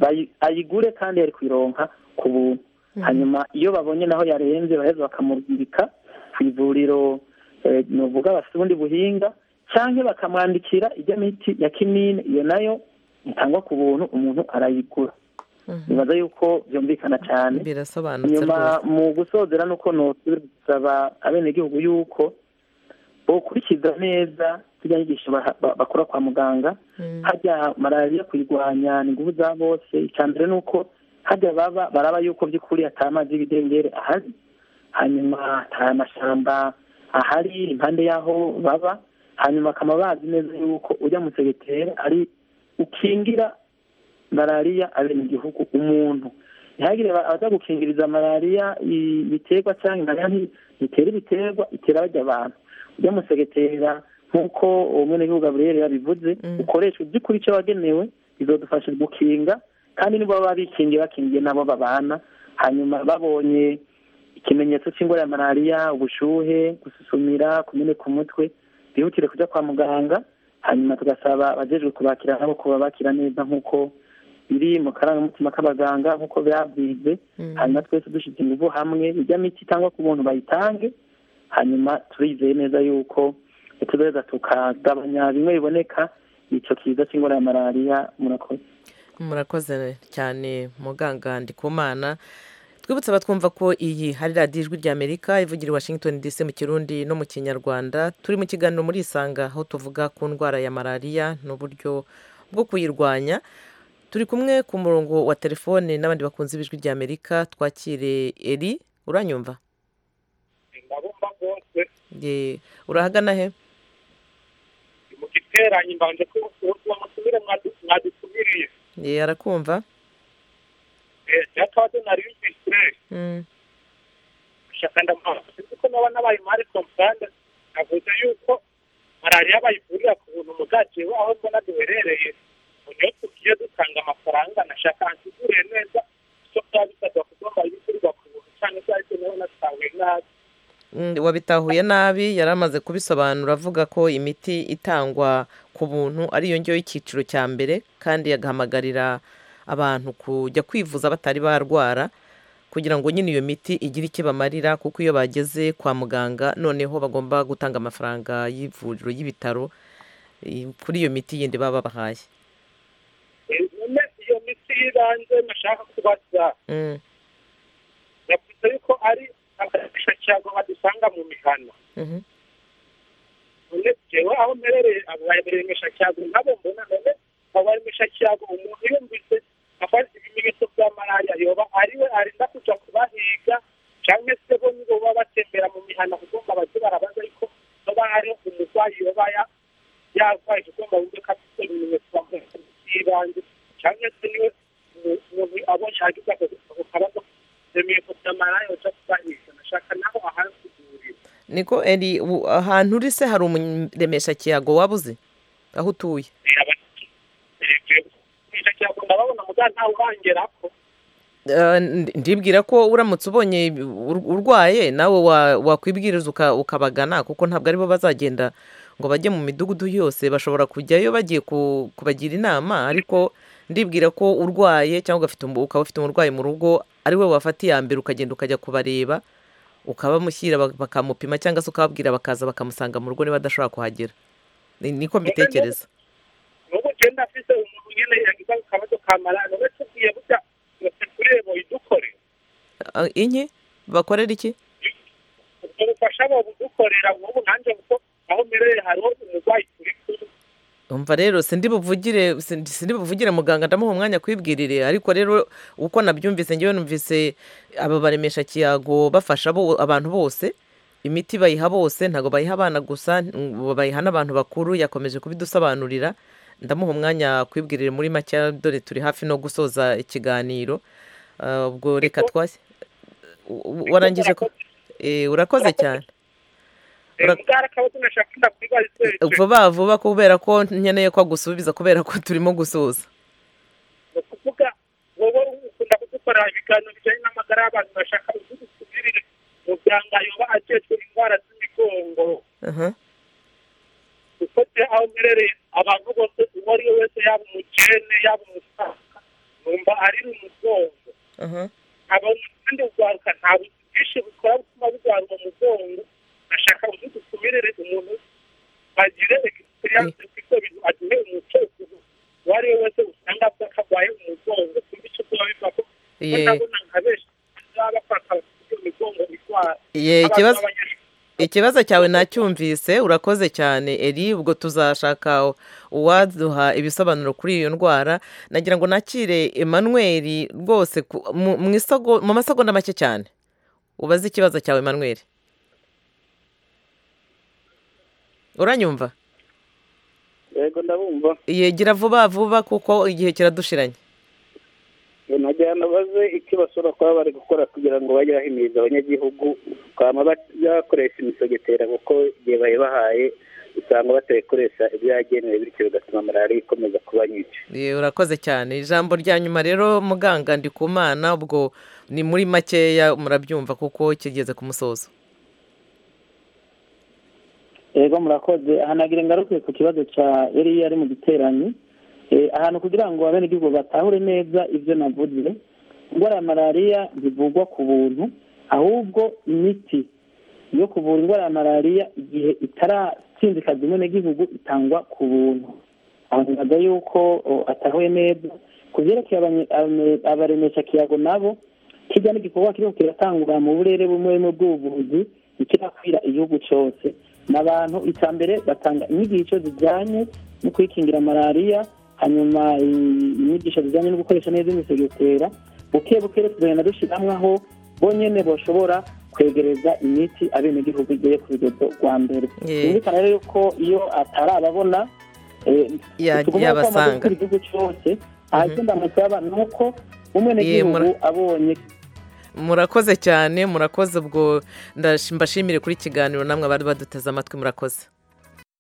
ayigure kandi yari kuyironka ku buntu hanyuma iyo babonye naho yarenze baheza bakamubwirika ku ivuriro nuvuga bafite ubundi buhinga cyangwa bakamwandikira ijya miti ya kinini iyo nayo itangwa ku buntu umuntu arayigura nibaza yuko byumvikana cyane nyuma mu gusozera nuko ntusaba abenegihugu yuko bokurikiza neza zijya nyigisho bakora kwa muganga hajya malariya kuyirwanya ni ingufu za bose icya mbere ni uko hajya baba baraba yuko by'ukuri atamazi y'ibidengere ahari hanyuma nta mashyamba ahari impande y'aho baba hanyuma bakaba bazi neza yuko ujya mu segiteri ari ukingira malariya abenegihugu umuntu ntihagire abaza gukingiriza malariya ibiterwa cyangwa malariya ntitera ibiterwa itera bajya abantu ujya mu segetera nk'uko uwo mwenegihugu gaburiyeri yabivuze ukoreshwa by'ukuri icyo wagenewe bizadufasha gukinga kandi nibo baba bikingiye bakingiye nabo babana hanyuma babonye ikimenyetso cy'indwara ya malariya ubushuhe gususumira kumeneka umutwe bihutire kujya kwa muganga hanyuma tugasaba abajejwe kubakira nabo kuba bakira neza nk'uko biri mu karangamutima k'abaganga nk'uko byabwize hanyuma twese dushyize ingufu hamwe ijya miti cyangwa ku buntu bayitange hanyuma turizeye neza yuko tuzoheza tukagabanya bimwe biboneka icyo kiza cy'indwara ya malariya murakoze murakoze cyane muganga ndikumana twibutse abatwumva ko iyi hari radiyo ijwi ry'amerika ivugira i washington dc mu kirundi no mu kinyarwanda turi mu kiganiro muri isanga aho tuvuga ku ndwara ya malariya n'uburyo bwo kuyirwanya turi kumwe ku murongo wa telefone n'abandi bakunze ibijwi rya amerika twakire eri uranyumva ndabumva rwose Ye, urahagana he mu giteranyi mbanje ko uwo musubire mwadutumiriye Ye, arakumva cyatwaje nari mfise Mm, shaka ndamaze kuko naba nabaye mari comprendre navuze yuko malariya bayivurira ku buntu mugaje aho mbona duherereye niyo tugiye dutanga amafaranga nashaka ansiguriye neza icyo byaba bisabwa kugomba yivurirwa ku buntu cyangwa se ariko nawe natahuye nabi mm, wabitahuye nabi yari amaze kubisobanura avuga ko imiti itangwa ku buntu ari yo ngiyo y'icyiciro cya mbere kandi agahamagarira abantu kujya kwivuza batari barwara kugira ngo nyine iyo miti igire icyo bamarira kuko iyo bageze kwa muganga noneho bagomba gutanga amafaranga y'ivuriro y'ibitaro i- kuri iyo miti yindi baba babahaye Eh, none iyo miti y'ibanze nashaka kubaza Mm, yavuze yuko ari agahisha cyago badusanga mu mihana mhm. none jewe aho mperereye abaremesha cyago nabo mbona none abaremesha cyago umuntu yumvise afite ibimenyetso bya malariya yoba ariwe arinda kuja kubahiga canke se bo nibo baba batembera mu mihana kugomba baze barabaza ariko hoba hariho umurwayi yoba ya- yarwaye kugomba wumve ko afite ibimenyetso by'ibanze canke se niwe umu- umuntu abonye hagize ako- ako kabazo ibimenyetso bya malariya yoja kubahiga nashaka naho ahansigurira niko eri u- ahantu uri se hari umuremesha kiyago waba uzi aho utuye icyo cyago ndababona muga ntawe urangerako Eh, ndi- ndibwira ko uramutse ubonye ur- urwaye nawe wa- wakwibwiriza uka- ukabagana kuko ntabwo aribo bazagenda ngo bajye mu midugudu yose bashobora kujyayo bagiye ku- kubagira inama ariko ndibwira ko urwaye cyangwa ugafite umu- ukaba ufite umurwayi mu rugo ari we wafata iya mbere ukagenda ukajya kubareba ukabamushyira bak- bakamupima cyangwa se ukababwira bakaza bakamusanga mu rugo niba adashobora kuhagera Ni- niko mbitekereza n'ubu genda afise umuntu nyene yagize akabazo ka malariya none tubwiye burya yose kurebo idukore Ah, inki bakorera iki ubwo bufasha bo budukorera nk'ubu nanjye kuko aho mbereye hariho umurwayi turi kumwe umva rero sindi buvugire sindi sindi buvugire muganga ndamuha umwanya kwibwirire ariko rero uko nabyumvise ngewe numvise aba baremesha kiyago bafasha bo, abantu bose imiti bayiha bose ntabwo bayiha abana gusa ngo bayiha n'abantu bakuru yakomeje kubidusobanurira ndamuha umwanya kwibwirire muri make dore turi hafi no gusoza ikiganiro Ah, ubwo reka twase u- u- warangije ko Eh, urakoze cyane Ura- bwari akabazo nashaka ndakwibaza vuba vuba kubera ko nkeneye ko agusubiza kubera ko turimo gusoza ni ukuvuga wowe ukunda kudukorera ibiganiro bijyanye n'amagara y'abantu bashaka udusubirire muganga yoba ajejwe indwara z'imigongo Aha. kuko se aho mperereye abantu bose uwo ari we wese yaba umukene yaba umusaza numva ari umugongo aha abantu kandi urwaruka nta buzi bwinshi bukora butuma burwara uwo mugongo ashaka udutumirire umuntu agire egisperiyanse kuko bintu aduhe umuco uwo ari we wese usanga avuga ko arwaye umugongo kumva icyo kuba biva ko ko Ye- ndabona nka benshi baba bafata iyo migongo irwara ye Abantu ikibazo b'abanyeshuri ikibazo cyawe nacyumvise urakoze cyane eri ubwo tuzashaka uwaduha ibisobanuro kuri iyo ndwara nagira ngo nakire Emmanuel rwose ku- mu mu isogo- mu masegonda make cyane ubaze ikibazo cyawe Emmanuel uranyumva yego ndabumva yegira vuba vuba kuko igihe kiradushiranye nagira ngo baze icyo bashobora kuba bari gukora kugira ngo bajye bahimiriza abanyagihugu kwama bakoresha imisogetera kuko igihe bayibahaye usanga batayikoresha ibyo yagenewe bityo bigatuma malariya ikomeza kuba nyinshi Ye, urakoze cyane ijambo rya nyuma rero muganga ndikumana ubwo ni muri makeya murabyumva kuko kigeze ku musozo yego murakoze hanagira ingaruke ku kibazo cya yari yari mu giteranyi Eh, ahantu kugira ngo abenegihugu batahure neza ibyo navuze indwara ya malariya ntivugwa ku buntu ahubwo imiti yo kuvura indwara ya malariya igihe itaratsinzikaza umwenegihugu itangwa ku buntu aho ntibaga yuko o, atahuye neza ku byerekeye abanye- ame- abaremesha kiyago nabo kijya n'igikorwa kiriko kiratangwa mu burere bumwe bumwe bw'ubuvuzi ikirakwira igihugu cyose n'abantu icya mbere batanga inyigisho zijyanye no kwikingira malariya hanyuma i- inyigisho zijyanye no gukoresha neza imisegetera buke buke rero tugenda dushyiramo aho bonyene boshobora kwegereza imiti abenegihugu igiye ku rugendo rwa mbere Yeah. byumvikana rero ko iyo atari ababona eh, Ya- tugomba ko amaze yabasanga. gukora igihugu cyose ahandi ndamusaba ni uko umwenegihugu mura- abonye murakoze cyane murakoze ubwo ndash- mbashimire kuri ikiganiro namwe abari baduteze amatwi murakoze